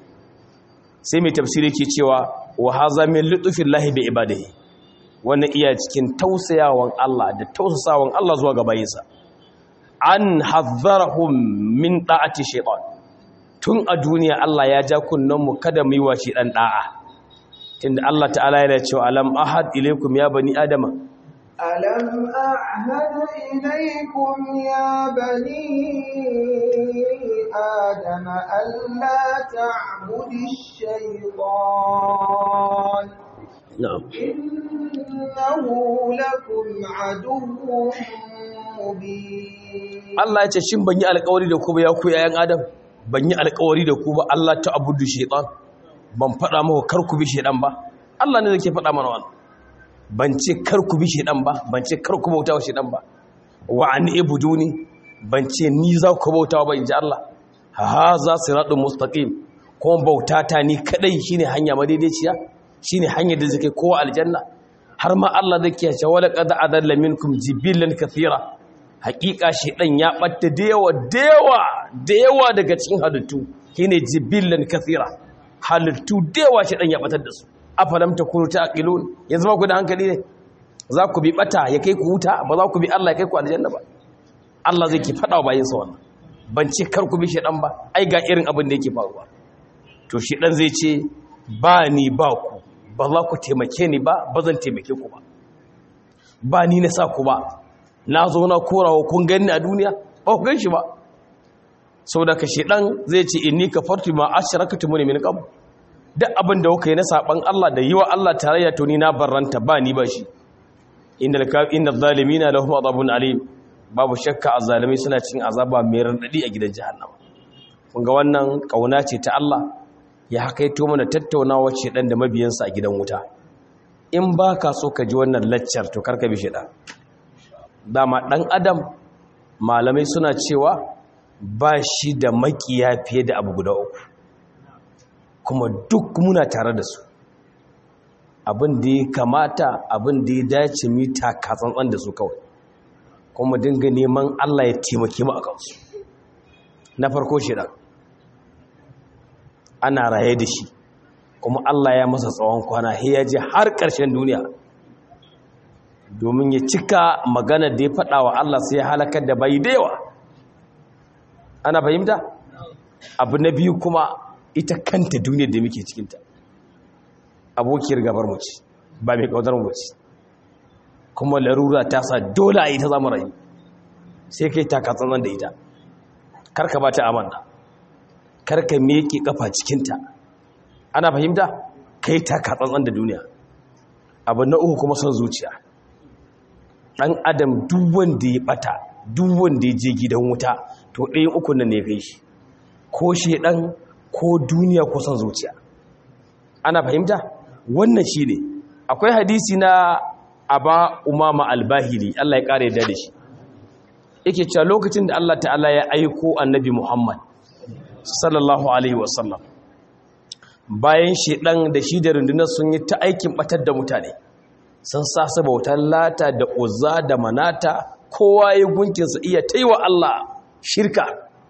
sai mai tafsiri ke cewa wa haza min lutfillahi bi ibadihi wannan iya cikin tausayawan Allah da tausasawan Allah zuwa ga bayinsa an hazzarahum min da'ati shaytan tun a duniya Allah ya ja kunnan mu kada mu yi wa shi dan da'a tunda Allah ta'ala yana cewa alam ahad ilaykum ya bani adama ألم أعهد إليكم يا بني آدم ألا تعبد الشيطان na'am innahu lakum aduwwun mubin Allah ya ce shin ban yi alƙawari da ku ba ya ku yayan adam ban yi alƙawari da ku ba Allah ta abudu shaytan ban faɗa muku kar ku bi shaytan ba Allah ne yake faɗa mana wannan ban ce kar ku bi shaytan ba ban ce kar ku bauta wa shaytan ba wa an ibuduni ban ce ni za ku bauta ba inji Allah ha za siratun mustaqim kuma bauta ta ni kadai shine hanya madaidaiciya shine hanyar da zake kowa aljanna har ma Allah zai kiyace wala qad adalla minkum jibillan kathira hakika shedan ya batta da yawa da yawa da yawa daga cikin halittu shine jibillan kathira halittu da yawa shedan ya batar da su afalam takunu taqilun yanzu ba ku da hankali ne za ku bi bata ya kai ku wuta ba za ku bi Allah ya kai ku aljanna ba Allah zai ki fada wa bayinsa wannan ban ce kar ku bi shedan ba ai ga irin abin da yake faruwa to shedan zai ce ba ni ba ku ba za ku taimake ni ba ba zan taimake ku ba ba ni na sa ku ba na zo na korawa kun gani a duniya ba ku ganshi ba sau da ka shedan zai ce inni kafartu ma asharakatu muni min qabl duk abin da kuka yi na saban Allah da yiwa Allah tarayya to ni na barranta ba ni ba shi innal innal zalimina lahum adabun alim babu shakka azzalimi suna cikin azaba mai radadi a gidan jahannama kun ga wannan kauna ce ta Allah ya hakaito mana tattaunawa ce dan da mabiyansa a gidan wuta in ba ka so ka ji wannan laccar to karka bi shi da dama dan adam malamai suna cewa ba shi da makiya fiye da abu guda uku kuma duk muna tare da su abin da ya kamata abin da ya dace mu taka tsantsan da su kawai kuma dinga neman Allah ya taimake mu a kansu na farko shi dan ana raye da shi kuma Allah ya masa tsawon kwana he ya je har ƙarshen duniya domin ya cika magana da ya faɗa wa Allah sai ya halakar da bai da yawa ana fahimta abu na biyu kuma ita kanta duniyar da muke cikinta abokiyar gabar mu ce ba mai kaudar mu ce kuma larura ta sa dole a yi ta zama rayu sai kai taka tsantsan da ita karka ba ta amana karka meke kafa cikinta ana fahimta kai taka tsantsan da duniya abu na uku kuma son zuciya ɗan adam duk wanda ya bata duk wanda ya je gidan wuta to ɗayan uku nan ne kai shi ko shedan ko duniya ko son zuciya ana fahimta wannan shi ne akwai hadisi na aba umama albahili Allah ya ƙara yadda da shi yake cewa lokacin da Allah ta'ala ya aiko annabi Muhammad sallallahu alaihi wasallam bayan shedan da shi da rundunar sun yi ta aikin batar da mutane sun sa su bautar lata da uzza da manata kowa ya gunkinsa iya taiwa Allah shirka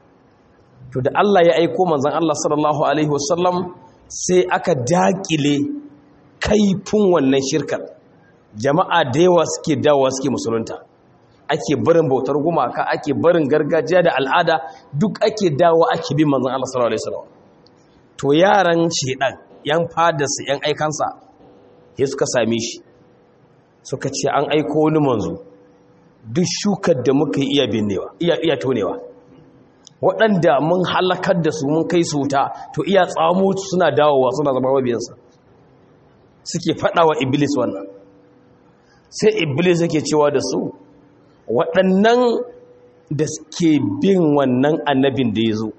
to da Allah ya aiko manzon Allah sallallahu alaihi wasallam sai aka dakile kaifin wannan shirkar jama'a da yawa suke dawowa suke musulunta ake barin bautar gumaka ake barin gargajiya da al'ada duk ake dawo ake bin manzon Allah sallallahu alaihi wasallam to yaran shedan yan fadarsa yan aikansa sai suka same shi suka ce an aiko wani manzo duk shukar da muka yi iya binnewa iya iya tonewa waɗanda mun halakar da su mun kai su wuta to iya tsamo suna dawowa suna zama mabiyansa suke faɗa wa iblis wannan sai iblis yake cewa da su waɗannan da suke bin wannan annabin da ya zo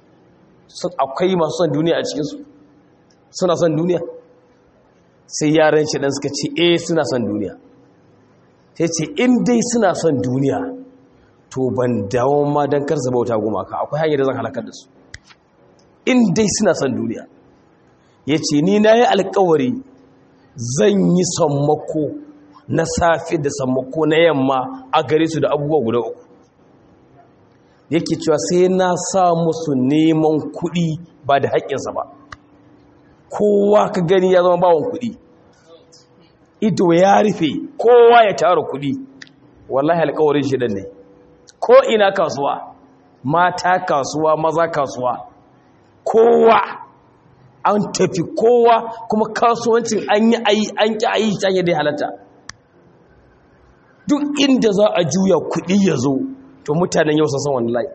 akwai masu son duniya a cikinsu suna son duniya sai yaran shi ɗan suka ce eh suna son duniya sai ce in dai suna son duniya to ban dawo ma don karsa bauta gumaka akwai hanyar da zan halakar da su in dai suna son duniya ya ce ni na yi alkawari zan yi sammako na safe da sammako na yamma a gare su da abubuwa guda uku yake cewa sai na sa musu neman kuɗi ba da haƙƙinsa ba kowa ka gani ya zama bawon kuɗi ido ya rufe kowa ya tara kuɗi wallahi alkawarin shi ne ko ina kasuwa mata kasuwa maza kasuwa kowa an tafi kowa kuma kasuwancin an yi ayi an ki ayi ta yadda halatta duk inda za a juya kuɗi ya zo to mutanen yau sun san wani layi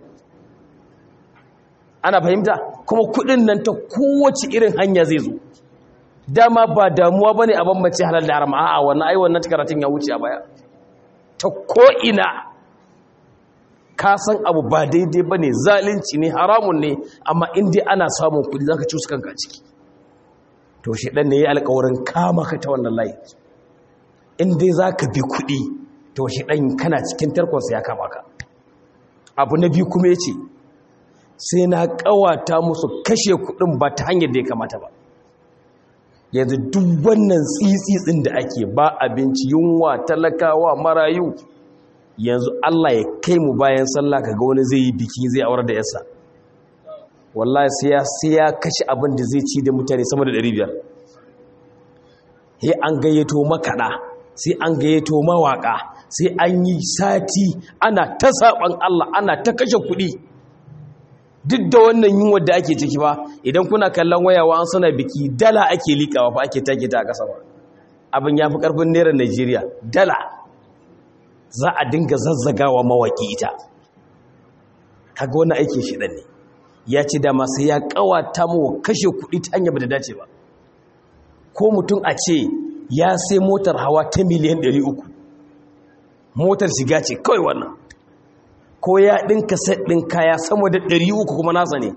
ana fahimta kuma kuɗin nan ta kowace irin hanya zai zo dama ba damuwa bane a bambance halal da haram a'a wannan ai wannan karatun ya wuce a baya ta ko ina ka san abu ba daidai bane zalunci ne haramun ne amma in dai ana samun kudi zaka ci su kanka a ciki to shi dan ne ya alƙawarin kama ka ta wannan layi in dai zaka bi kudi to shi dan kana cikin tarkonsa ya kama ka abu na biyu kuma yace sai na kawata musu kashe kudin ba ta hanyar da ya kamata ba yanzu duk wannan tsitsitsin da ake ba abinci yunwa talakawa marayu yanzu Allah ya kai mu bayan sallah kaga wani zai yi biki zai aure da yasa wallahi sai ya sai ya kashe abin da zai ci da mutane sama da 500 he an gayyato makada sai an gayyato mawaka sai an yi sati ana ta saban Allah ana ta kashe kuɗi duk da wannan yunwa da ake ciki ba idan kuna kallon wayawa an sana biki dala ake likawa fa ake take ta a ƙasa ba abin ya fi ƙarfin naira Najeriya dala za a dinga zazzagawa mawaƙi ita kaga wani aikin shi ne ya ce dama sai ya ƙawata mu kashe kuɗi ta hanyar ba da dace ba ko mutum a ce ya sai motar hawa ta miliyan 300 motar shiga ce kawai wannan ko ya ɗinka set ɗin kaya sama da 300 kuma nasa ne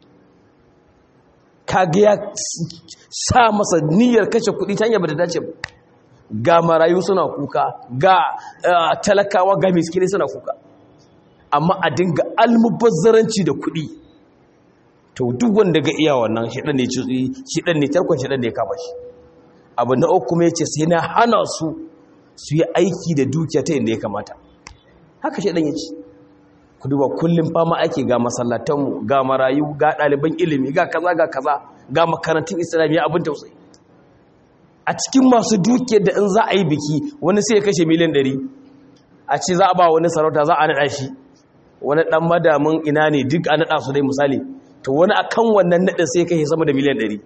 kaga ya sa masa niyyar kashe kuɗi ta hanyar ba da dace ba ga marayu suna kuka ga talakawa ga miskini suna kuka amma a dinga almubazzaranci da kuɗi to duk wanda ga iya wannan shiɗan ne shiɗan ne tarkon shiɗan ne kama shi abu na uku mai ce sai na hana su su yi aiki da dukiya ta inda ya kamata haka shiɗan ya ce ku duba kullum fama ake ga masallatanmu ga marayu ga ɗaliban ilimi ga kaza ga kaza ga makarantun islamiyya abin tausayi a cikin masu dukiyar da in za a yi biki wani sai ya kashe miliyan ɗari a ce za a ba wani sarauta za a naɗa shi wani ɗan madamin ina ne duk a naɗa su dai misali to wani akan wannan naɗin sai ya kashe sama da miliyan ɗari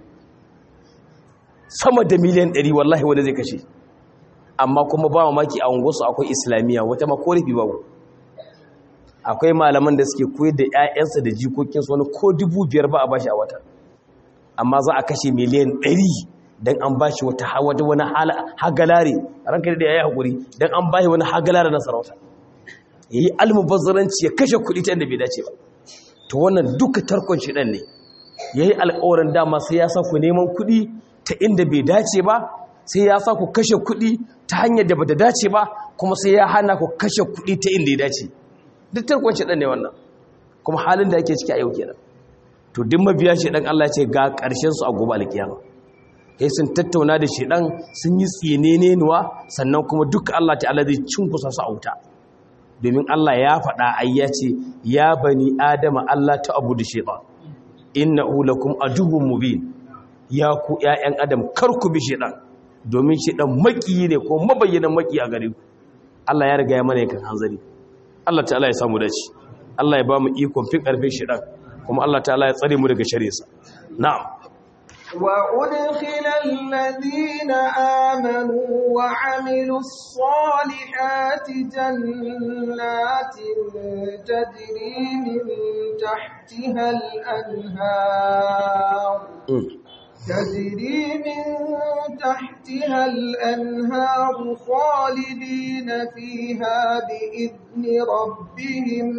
sama da miliyan ɗari wallahi wani zai kashe amma kuma ba mamaki a unguwarsu akwai islamiyya wata ma ko rufi babu akwai malaman da suke koyar da 'ya'yansa da jikokinsu wani ko dubu biyar ba a bashi a wata amma za a kashe miliyan ɗari don an ba shi wata wani hagalare ranka da ya yi haƙuri don an ba shi wani hagalare na sarauta ya yi almubazzaranci ya kashe kuɗi ta inda bai dace ba to wannan duka tarkon shi ɗan ne ya yi alƙawarin dama sai ya sa ku neman kuɗi ta inda bai dace ba sai ya sa ku kashe kuɗi ta hanyar da ba da dace ba kuma sai ya hana ku kashe kuɗi ta inda ya dace duk tarkon shi ɗan ne wannan kuma halin da ake ciki a yau kenan to duk mabiya shi ɗan Allah ce ga ƙarshen su a gobe alkiyama sai sun tattauna da shedan sun yi tsinenenuwa sannan kuma duk Allah ta'ala zai cinkusa su a wuta domin Allah ya faɗa ai ya ce ya bani adama Allah ta abu da shedan innahu lakum aduwwun mubin ya ku ƴaƴan adam kar ku bi shedan domin shedan makiyi ne ko mabayyanan maki a gare ku Allah ya riga ya mana yakan hanzari Allah ta'ala ya samu dace Allah ya ba mu ikon fin karfin shedan kuma Allah ta'ala ya tsare mu daga shari'arsa na'am وأدخل الذين آمنوا وعملوا الصالحات جنات تجري من تحتها الأنهار تجري من تحتها الأنهار خالدين فيها بإذن ربهم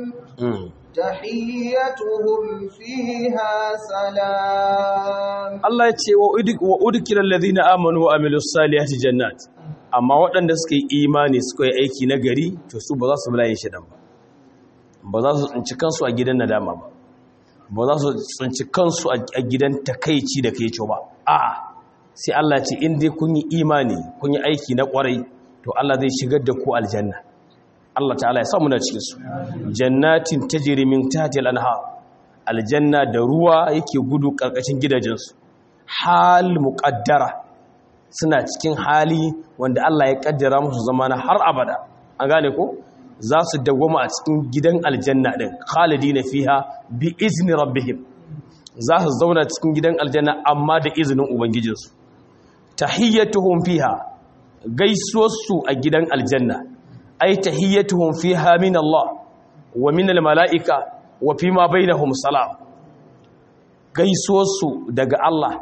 تحيتهم فيها سلام Allah ya ce wa udkilal ladina amanu wa amilus salihati jannat amma waɗanda suka yi imani suka yi aiki na gari to su ba za su bulaye shi dan ba ba za su tsinci kansu a gidan nadama ba ba za su tsinci kansu a gidan takaici da kai ba a'a sai Allah ya ce in dai kun yi imani kun yi aiki na kwarai to Allah zai shigar da ku aljanna Allah ta'ala ya sa muna cikin su jannatin tajri min tahtiha al-anhar aljanna da ruwa yake gudu karkashin gidajensu hal muqaddara suna cikin hali wanda Allah ya kaddara musu zamana har abada an gane ko za su dawwama a cikin gidan aljanna din khalidina fiha bi izni rabbihim za su zauna cikin gidan aljanna amma da izinin ubangijinsu tahiyyatuhum fiha gaisuwarsu a gidan aljanna ay tahiyyatuhum fiha min Allah wa min al-mala'ika wa fi ma bainahum salam gaisuwarsu daga Allah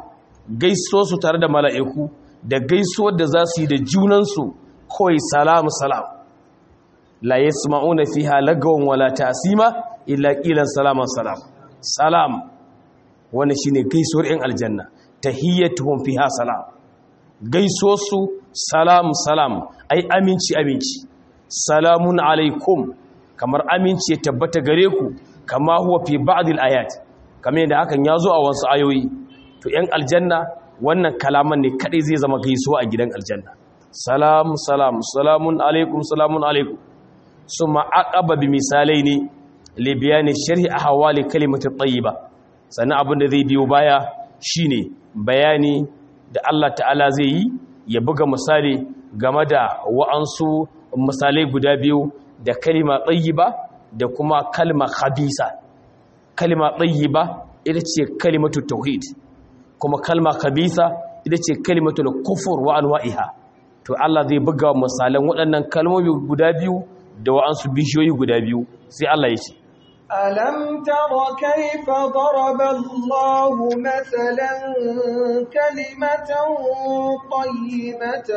gaiso su tare da mala'iku da gaisuwar da za su yi da junansu kawai salamu salam la yasma'una fiha lagawan wala ta'sima illa qilan salaman salam salam wannan shine gaisuwar yan aljanna tahiyyatuhum fiha salam gaisuwar su salam salam ai aminci aminci salamun alaikum kamar aminci ya tabbata gare ku kama huwa fi ba'd ayat kamar yadda hakan ya zo a wasu ayoyi to yan aljanna wannan kalaman ne kadai zai zama gaisuwa a gidan aljanna salam salam salamun alaikum salamun alaikum summa aqaba bi misalai ne li bayani sharhi ahwali kalimatu tayyiba sannan abin da zai biyo baya shine bayani da Allah ta'ala zai yi ya buga misali game da wa'ansu misalai guda biyu da kalima tayyiba da kuma kalma khabisa kalma tayyiba ita ce kalimatu tauhid kuma kalma khabisa ita ce kalimatu kufur wa anwa'iha to Allah zai buga misalan waɗannan kalmomi guda biyu da wa'ansu bishiyoyi guda biyu sai Allah ya ce ألم تر كيف ضرب الله مثلا كلمة طيبة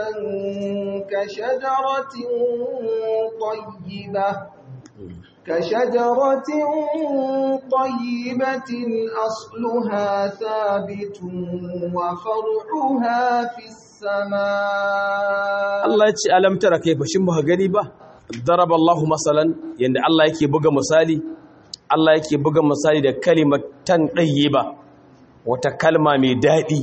كشجرة طيبة كشجرة طيبة أصلها ثابت وفرعها في السماء Allah ya ce alam tara kaifa shin ba gani ba daraba Allahu masalan yanda Allah yake buga misali Allah yake buga misali da kalimatan ba wata kalma mai daɗi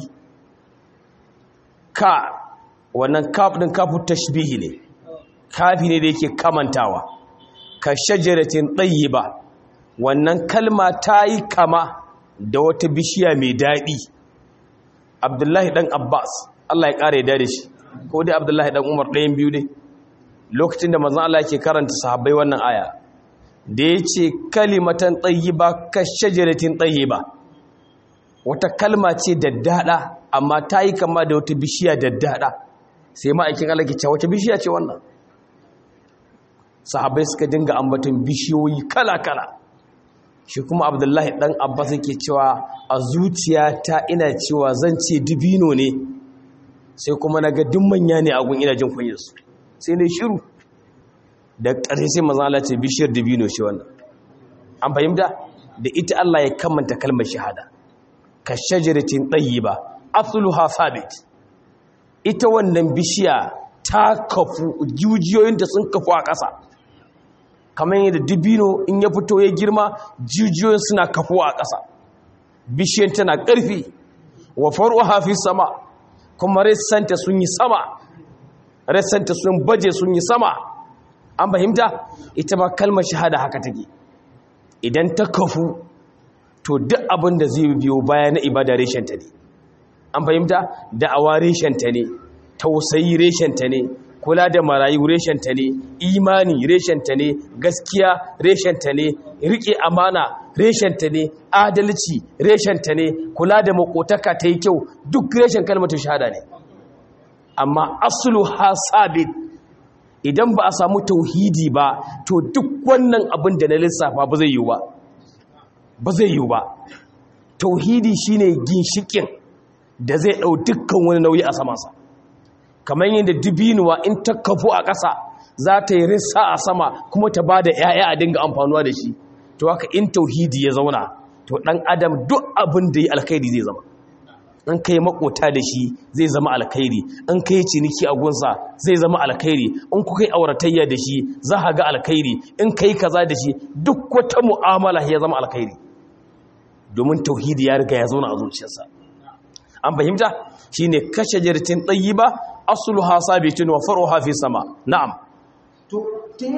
ka wannan kaf din kafu tashbihi ne kafi ne da yake kamantawa ka shajaratin ba wannan kalma ta yi kama da wata bishiya mai daɗi Abdullahi dan Abbas Allah ya ƙara ya da shi ko dai Abdullahi dan Umar ɗayan biyu ne lokacin da manzon Allah yake karanta sahabbai wannan aya da ya ce kalimatan tsayiba ka shajaratin tsayiba wata kalma ce daddada amma ta yi kama da wata bishiya daddada sai ma'aikin Allah ke cewa wata bishiya ce wannan sahabai suka dinga ambaton bishiyoyi kala-kala shi kuma abdullahi dan abbas yake cewa a zuciyata ina cewa zan ce dubino ne sai kuma na ga duk manya ne a gun ina jin kunyarsu sai ne shiru da ƙarshe sai mazan Allah ce bishiyar dabino shi wannan an fahimta da ita Allah ya kamanta kalmar shahada ka shajaratin ba asluha sabit ita wannan bishiya ta kafu jujiyoyinta sun kafu a ƙasa kamar yadda dabino in ya fito ya girma jujiyoyin suna kafu a ƙasa bishiyar tana ƙarfi wa faruwa fi sama kuma ressanta sun yi sama ressanta sun baje sun yi sama an fahimta ita ma kalmar shahada haka take idan ta kafu to duk abin da zai biyo baya na ibada reshenta ne an fahimta da'awa reshenta ne tausayi reshenta ne kula da marayu reshenta ne imani reshenta ne gaskiya reshenta ne riƙe amana reshenta ne adalci reshenta ne kula da makotaka ta yi kyau duk reshen kalmar shahada ne amma asulu ha sabit idan ba a samu tauhidi ba to duk wannan abin da na lissafa ba zai yiwu ba ba zai yiwu ba tauhidi shine ginshikin da zai ɗau dukkan wani nauyi a samansa kamar yadda dubinuwa in ta kafu a ƙasa za ta yi rissa a sama kuma ta ba da 'ya'ya a dinga amfanuwa da shi to haka in tauhidi ya zauna to ɗan adam duk abin da yi alkhairi zai zama in kai makota da shi zai zama alkhairi in kai ciniki a gunsa zai zama alkhairi in ku kai auratayya da shi za ka ga alkhairi in kai kaza da shi duk wata mu'amala ya zama alkhairi domin tauhidi ya riga ya zauna a zuciyarsa an fahimta shine kashe jirtin tayyiba asluha sabitun wa faruha fi sama na'am تؤتي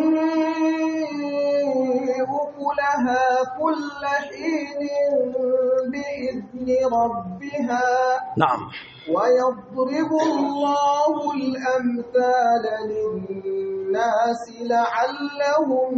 أكلها كل حين بإذن ربها na'am ويضرب الله الأمثال للناس لعلهم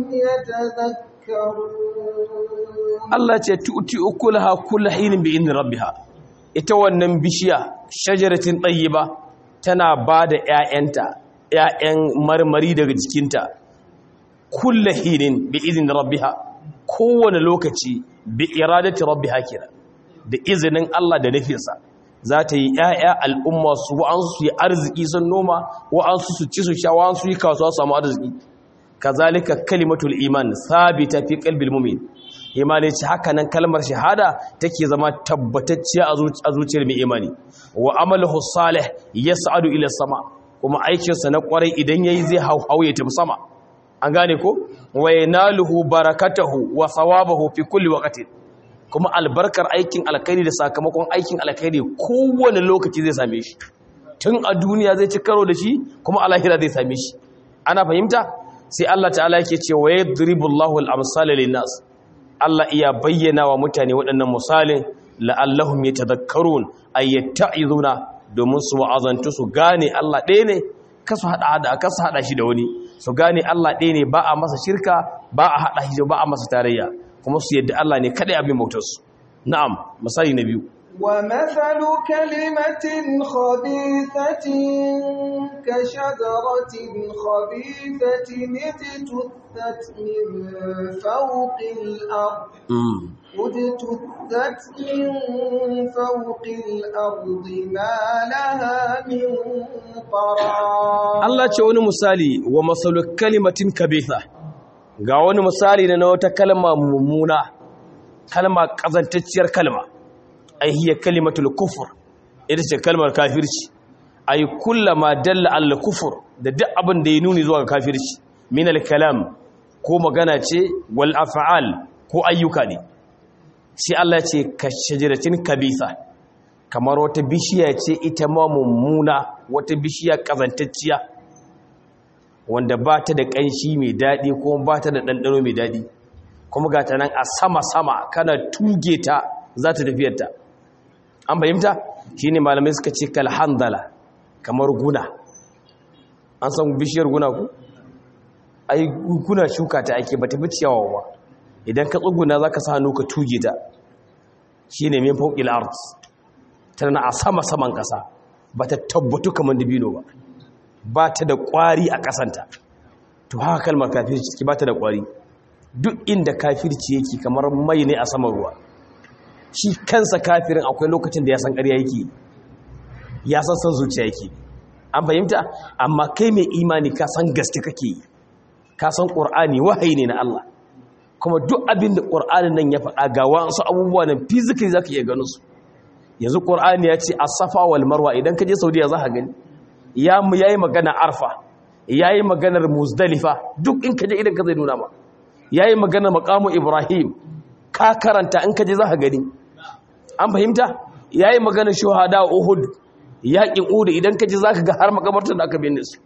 يتذكرون Allah ce tu'ti ukulaha kullu hinin bi idni rabbiha ita wannan bishiya shajaratin tayyiba tana bada ƴaƴanta ƴaƴan marmari daga jikinta kullu hinin bi idni rabbiha kowane lokaci bi iradati rabbiha kira da izinin Allah da nufinsa za ta yi ‘ya'ya al'umma su wa'ansu su yi arziki sun noma wa'ansu su ci su sha wa'ansu yi kasuwa samu arziki kazalika kalimatul iman sabita fi qalbil mu'min imani ce haka nan kalmar shahada take zama tabbatacciya a zuciyar mai imani wa amaluhu salih yas'adu ila sama kuma aikinsa na kwarai idan yayi zai hauhaye ta sama an gane ko wa yanaluhu barakatahu wa thawabahu fi kulli waqtin kuma albarkar aikin alkhairi da sakamakon aikin alkhairi kowane lokaci zai same shi tun a duniya zai ci karo da shi kuma a lahira zai same shi ana fahimta sai Allah ta'ala yake ce wa yadribullahu al-amsala lin-nas Allah iya bayyana wa mutane waɗannan misalin la'allahum yatadhakkarun ay yatta'izuna domin su wa'azantu su gane Allah ɗaya ne kasu hada hada kasu hada shi da wani su gane Allah ɗaya ne ba a masa shirka ba a hada shi ba a masa tarayya kuma su yadda Allah ne kadai abin bautarsu na'am misali na biyu ومثل كلمة خبيثة كشجرة خبيثة اجتثت من فوق الأرض اجتثت من فوق الأرض ما لها من قرار Allah ce wani misali wa masalu kalimatin kabitha ga wani misali na wata kalma mummuna kalma kazantacciyar kalma ai hiya kalimatul kufur ita ce kalmar kafirci ai kullama dalla al kufur da duk abin da ya nuni zuwa ga kafirci min al kalam ko magana ce wal af'al ko ayyuka ne sai Allah ya ce ka shajaratin kabitha kamar wata bishiya ce ita ma mummuna wata bishiya kazantacciya wanda ba ta da ƙanshi mai daɗi ko ba ta da ɗanɗano mai daɗi kuma ga ta nan a sama-sama kana tuge ta za ta tafiyarta an fahimta shi ne malamai suka ce kalhandala kamar guna an san bishiyar guna ku? ai guna shuka ta ake ba ta fi ciyawa ba idan ka tsuguna za ka sa hannu ka tuge ta shi ne min fauƙil arts tana a sama-saman ƙasa ba ta tabbatu kamar dabino ba ba ta da ƙwari a ƙasanta to haka kalmar kafirci ciki ba ta da ƙwari duk inda kafirci yake kamar mai ne a saman ruwa shi kansa kafirin akwai lokacin da ya san ƙarya yake ya san san zuciya yake an fahimta amma kai mai imani ka san gaske kake yi ka san ƙur'ani wahayi ne na Allah kuma duk abin da ƙur'anin nan ya faɗa ga wasu abubuwa nan fizikali za ka iya ganin su yanzu ƙur'ani ya ce asafa wal marwa idan ka je saudiya za ka gani ya yi magana arfa ya yi maganar muzdalifa duk in ka je idan ka zai nuna ma ya yi maganar makamu ibrahim ka karanta in ka je za ka gani an fahimta ya yi maganar shuhada uhud yaƙin uhud idan ka je za ka ga har makamartar da aka binne su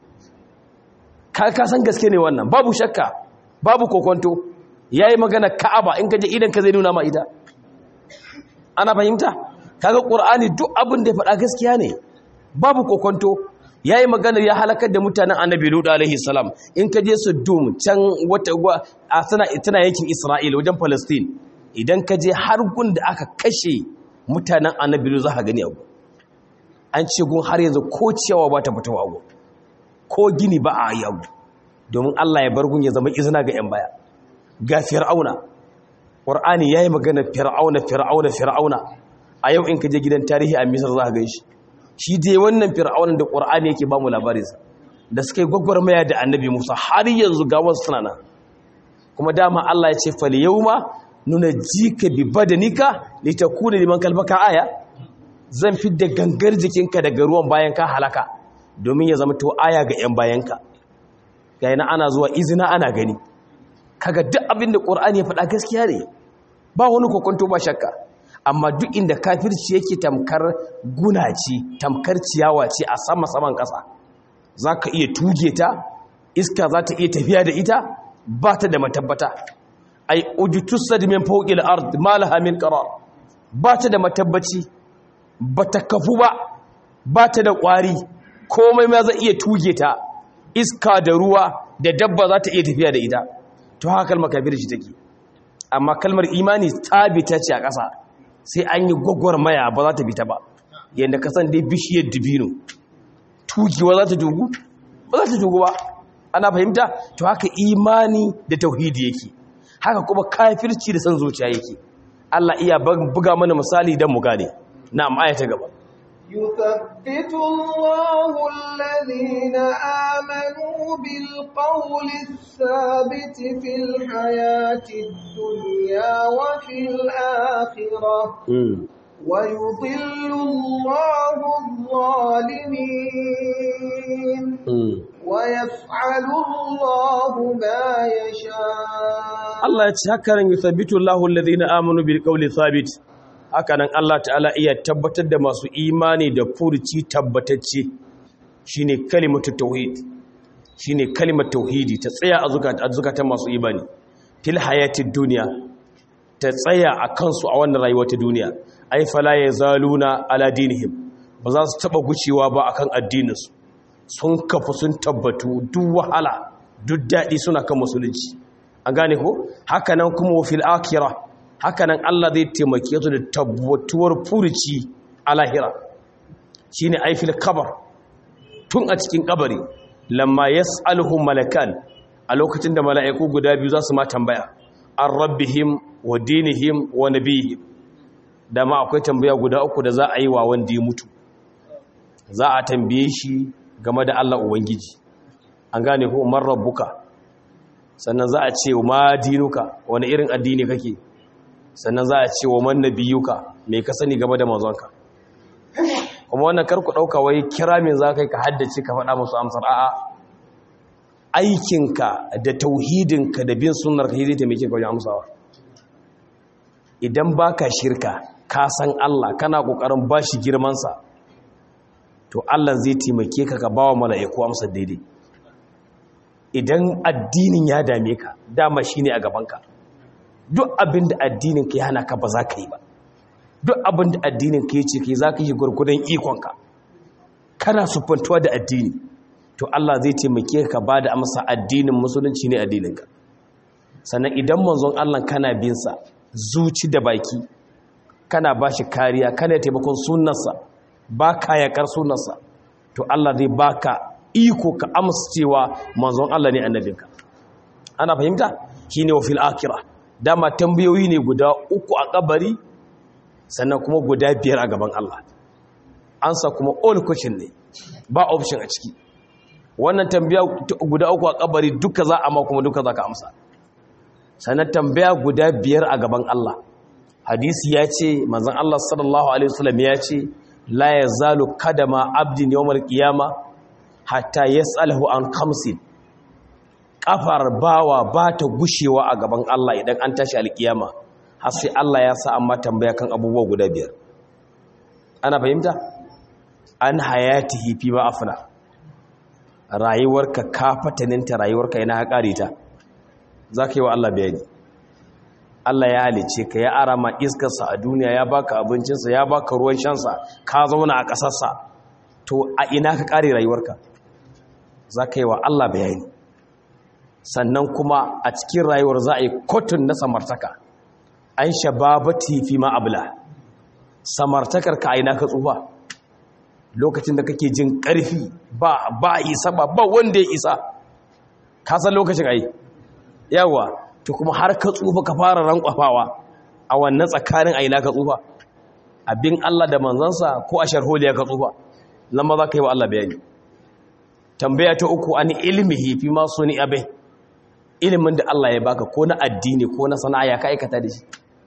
ka san gaske ne wannan babu shakka babu kokonto ya yi maganar ka'aba in ka je idan ka zai nuna ma ita ana fahimta kaga qur'ani duk abin da ya faɗa gaskiya ne babu kokonto yayi maganar ya halakar da mutanen annabi lut alaihi salam in ka je Sodom can wata a tana tana yankin Isra'ila wajen Palestine idan ka je har gun da aka kashe mutanen annabi lut za ka gani abu an ce gun har yanzu ko ciyawa ba ta fitowa abu ko gini ba a yi abu domin Allah ya bar gun ya zama izina ga yan baya ga fir'auna qur'ani yayi magana fir'auna fir'auna fir'auna a yau in ka je gidan tarihi a misar za ka gan shi shi dai wannan fir'aunin da ƙur'ani yake ba mu labarinsa da suka yi gwagwarmaya da annabi musa har yanzu ga wasu suna nan kuma dama allah ya ce fali yau ma nuna jika bi badanika litakuna liman kalbaka aya zan fi da gangar jikinka daga ruwan bayan ka halaka domin ya zama to aya ga 'yan bayanka ga yana ana zuwa izina ana gani kaga duk abin da ƙur'ani ya faɗa gaskiya ne ba wani kokonto ba shakka amma duk inda kafirci yake tamkar guna ce tamkar ciyawa ce a sama saman ƙasa za ka iya tuge ta iska za ta iya tafiya da ita ba ta da matabbata ai ujutussa da min fawqil ard ma laha min qarar ba ta da matabbaci ba ta kafu ba ba ta da ƙwari komai ma zai iya tuge ta iska da ruwa da dabba za ta iya tafiya da ita to haka kalmar kafirci take amma kalmar imani tsabita ce a ƙasa sai an yi gwagwarmaya ba za ta fita ba yadda ka san dai bishiyar dubino tugewa za ta jugu ba za ta jugu ba ana fahimta to haka imani da tauhidi yake haka kuma kafirci da san zuciya yake Allah iya buga mana misali don mu gane na'am aya ta gaba يثبت الله الذين آمنوا بالقول الثابت في الحياة الدنيا وفي الآخرة ويضل الله الظالمين ويفعل الله ما يشاء الله يتهكرن يثبت الله الذين آمنوا بالقول الثابت hakanan Allah ta'ala iya tabbatar da masu imani da furuci tabbatacce shine kalimatu tauhid shine kalimar tauhidi ta tsaya a zukatan masu imani fil hayatid duniya ta tsaya a kansu a wannan rayuwar ta duniya ai fala yazaluna ala dinihim ba za su taba gucewa ba akan addininsu sun kafa sun tabbatu duk wahala duk daɗi suna kan musulunci an gane ko hakanan kuma fil akhirah hakanan Allah zai taimake su da tabbatuwar furuci a lahira shine aifil kabar tun a cikin kabari lamma yas'aluhum malakan a lokacin da mala'iku guda biyu za su ma tambaya an rabbihim wa dinihim wa nabihim dama akwai tambaya guda uku da za a yi wa wanda ya mutu za a tambaye shi game da Allah ubangiji an gane ko man rabbuka sannan za a ce ma dinuka wani irin addini kake sannan za a ce wa man nabiyuka me ka sani game da manzonka kuma wannan karku dauka wai kira min za kai ka haddace ka faɗa musu amsar a'a aikinka da tauhidinka da bin sunnar ka zai taimake ka wajen amsawa idan baka shirka ka san Allah kana kokarin bashi girman sa to Allah zai taimake ka ka bawa mala'iku amsar daidai idan addinin ya dame ka dama shine a gabanka duk abin da addinin ka ya hana ka ba za ka yi ba duk abin da addinin ka ya ce ka yi za ka yi gwargwadon ikonka kana sufantuwa da addini to Allah zai taimake ka ba da amsa addinin musulunci ne addininka sannan idan manzon Allah kana binsa zuci da baki kana ba shi kariya kana taimakon sunansa ba ka yakar sunansa to Allah zai baka iko ka amsa cewa manzon Allah ne annabinka ana fahimta shine wa fil akhirah dama tambayoyi ne guda uku a kabari sannan kuma guda biyar a gaban Allah ansa kuma all question ne ba option a ciki wannan tambaya guda uku a kabari duka za a ma kuma duka za ka amsa sannan tambaya guda biyar a gaban Allah hadisi ya ce manzon Allah sallallahu alaihi wasallam ya ce la yazalu kadama abdin yawmal qiyama hatta yas'alahu an khamsin kafar bawa ba ta gushewa a gaban Allah idan an tashi alkiyama har sai Allah ya sa amma tambaya kan abubuwa guda biyar ana fahimta an hayatihi fi ma afna rayuwarka ka fataninta rayuwarka yana haƙare ta za ka yi wa Allah bayani Allah ya halice ka ya ara ma iskarsa a duniya ya baka abincinsa ya baka ruwan shansa ka zauna a ƙasarsa to a ina ka ƙare rayuwarka za ka yi wa Allah bayani sannan kuma a cikin rayuwar za a yi kotun na samartaka an shababati fi ma abla samartakar ka a ina ka tsufa lokacin da kake jin ƙarfi ba ba isa ba ba wanda ya isa ka san lokacin ai yawa to kuma har ka tsufa ka fara rankwafawa a wannan tsakanin aina ka tsufa abin Allah da manzansa ko a sharholiya ka tsufa nan ma za ka yi wa Allah bayani tambaya ta uku an ilmihi fi ma suni abai ilimin da Allah ya baka ko na addini ko na sana'a ya ka aikata da shi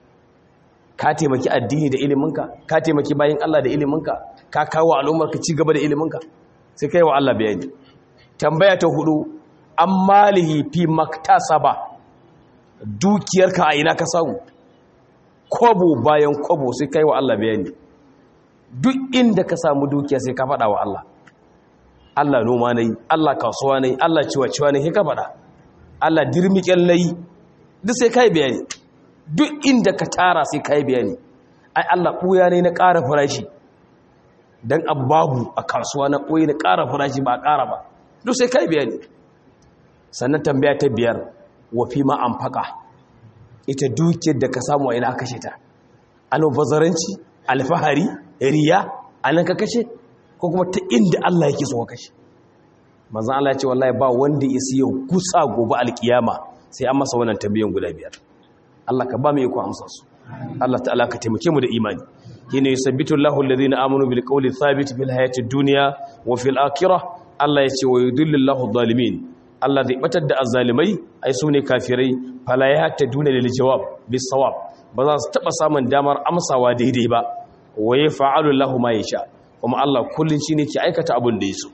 ka taimaki addini da iliminka ka taimaki bayin Allah da iliminka ka kawo al'ummarka ci gaba da iliminka sai kai wa Allah bayani tambaya ta hudu an malihi fi maktasaba dukiyarka a ina ka samu kwabo bayan kwabo sai kai wa Allah bayani duk inda ka samu dukiya sai ka faɗa wa Allah Allah noma nayi Allah kasuwa nayi Allah ciwa-ciwa nayi ka faɗa Allah dirmiƙen nayi duk sai kai bayani duk inda ka tara sai kai bayani ai Allah ɓuya ne na ƙara farashi don babu a kasuwa na ɓoye na ƙara farashi ba a ƙara ba duk sai kai bayani sannan tambaya ta biyar wafi ma an faƙa ita dukiyar da ka samu a ina kashe ta albazaranci alfahari riya a nan ka kashe ko kuma ta inda Allah yake so ka kashe manzan Allah ya ce wallahi ba wanda ya siya gusa gobe alkiyama sai an masa wannan tambayan guda biyar Allah ka ba mu iko amsa su Allah ta'ala ka taimake mu da imani shine yusabbitu Allahu alladhina amanu bil qawli thabit fil hayati dunya wa fil akhirah Allah ya ce wa yudillu Allahu adh-dhalimin Allah zai batar da azzalimai ai su ne kafirai fala ya ta duna lil jawab bis sawab ba za su taba samun damar amsawa daidai ba wa yaf'alu Allahu ma yasha kuma Allah kullun shine ke aikata abin da yaso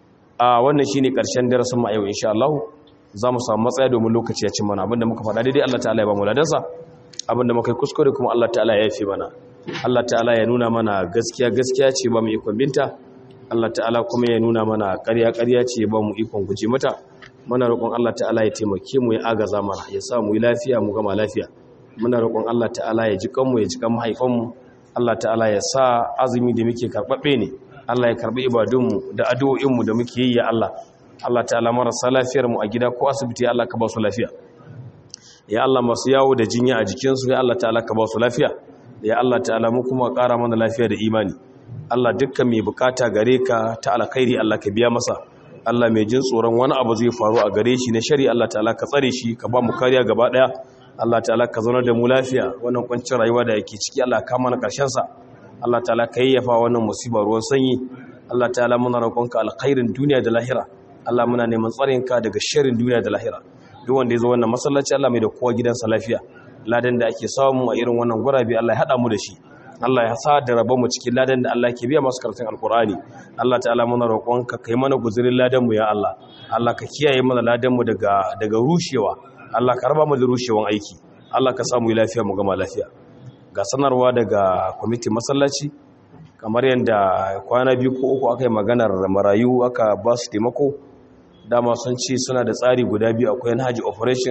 a wannan shine karshen darasin mu a yau insha Allah za mu samu matsaya domin lokaci ya cin mana abinda muka faɗa daidai Allah ta'ala ya ba mu ladansa abinda muka yi kuskure kuma Allah ta'ala ya yafe mana Allah ta'ala ya nuna mana gaskiya gaskiya ce ba mu ikon binta Allah ta'ala kuma ya nuna mana ƙarya ƙarya ce ba mu ikon guje mata muna roƙon Allah ta'ala ya taimake mu ya agaza mana ya sa mu yi lafiya mu gama lafiya muna roƙon Allah ta'ala ya ji kanmu ya ji kan mahaifanmu Allah ta'ala ya sa azumi da muke karɓaɓɓe ne Allah ya karɓi ibadunmu da addu'o'inmu da muke yi ya Allah Allah ta'ala marasa lafiyar mu a gida ko asibiti Allah ka ba su lafiya ya Allah masu yawo da jinya a jikinsu ya Allah ta'ala ka ba su lafiya ya Allah ta'ala mu kuma ƙara mana lafiya da imani Allah dukkan mai bukata gare ka ta alkhairi Allah ka biya masa Allah mai jin tsoron wani abu zai faru a gare shi na shari Allah ta'ala ka tsare shi ka ba mu kariya gaba daya Allah ta'ala ka zauna da mu lafiya wannan kwancin rayuwa da yake ciki Allah ka mana karshen sa Allah ta'ala ka yayyafa wannan musibar ruwan sanyi Allah ta'ala muna roƙonka alkhairin duniya da lahira Allah muna neman tsarinka daga sharrin duniya da lahira duk wanda ya zo wannan masallaci Allah mai da kowa gidansa lafiya ladan da ake samu a irin wannan gurabe Allah ya hada mu da shi Allah ya sa da rabon mu cikin ladan da Allah ke biya masu karatun alkur'ani Allah ta'ala muna roƙonka kai mana guzurin ladan mu ya Allah Allah ka kiyaye mana ladan mu daga daga rushewa Allah ka raba mu da rushewan aiki Allah ka samu lafiya mu gama lafiya ga sanarwa daga kwamitin masallaci kamar yadda kwana biyu ko uku aka yi maganar marayu aka ba su taimako dama sun ce suna da tsari guda biyu akwai haji operation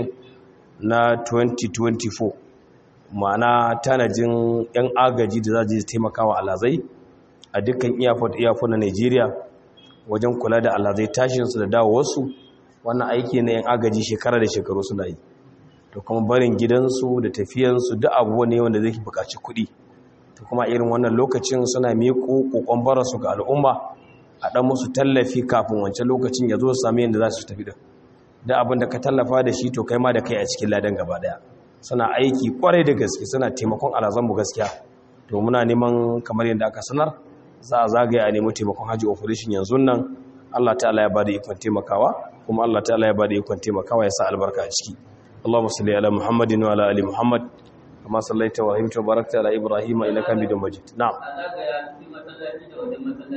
na 2024 ma'ana tanajin 'yan agaji da za su taimaka wa alazai a dukkan iyafot iyafot na nigeria wajen kula da alazai tashinsu da dawowarsu wannan aiki na 'yan agaji shekara da shekaru suna yi to kuma barin gidansu da tafiyansu duk abubuwa ne wanda zai buƙaci kuɗi to kuma irin wannan lokacin suna miƙo ƙoƙon bararsu ga al'umma a ɗan musu tallafi kafin wancan lokacin ya zo sami yadda za su tafi da da abin da ka tallafa da shi to kai ma da kai a cikin ladan gaba ɗaya suna aiki kwarai da gaske suna taimakon alazanmu gaskiya to muna neman kamar yadda aka sanar za a zagaya a nemi taimakon haji operation yanzu nan Allah ta'ala ya bada ikon taimakawa kuma Allah ta'ala ya bada ikon taimakawa ya sa albarka a ciki Allahumma salli ala Muhammadin wa ala ali Muhammad kama sallaita wa rahimta wa barakta ala Ibrahim innaka Hamidum Majid na'am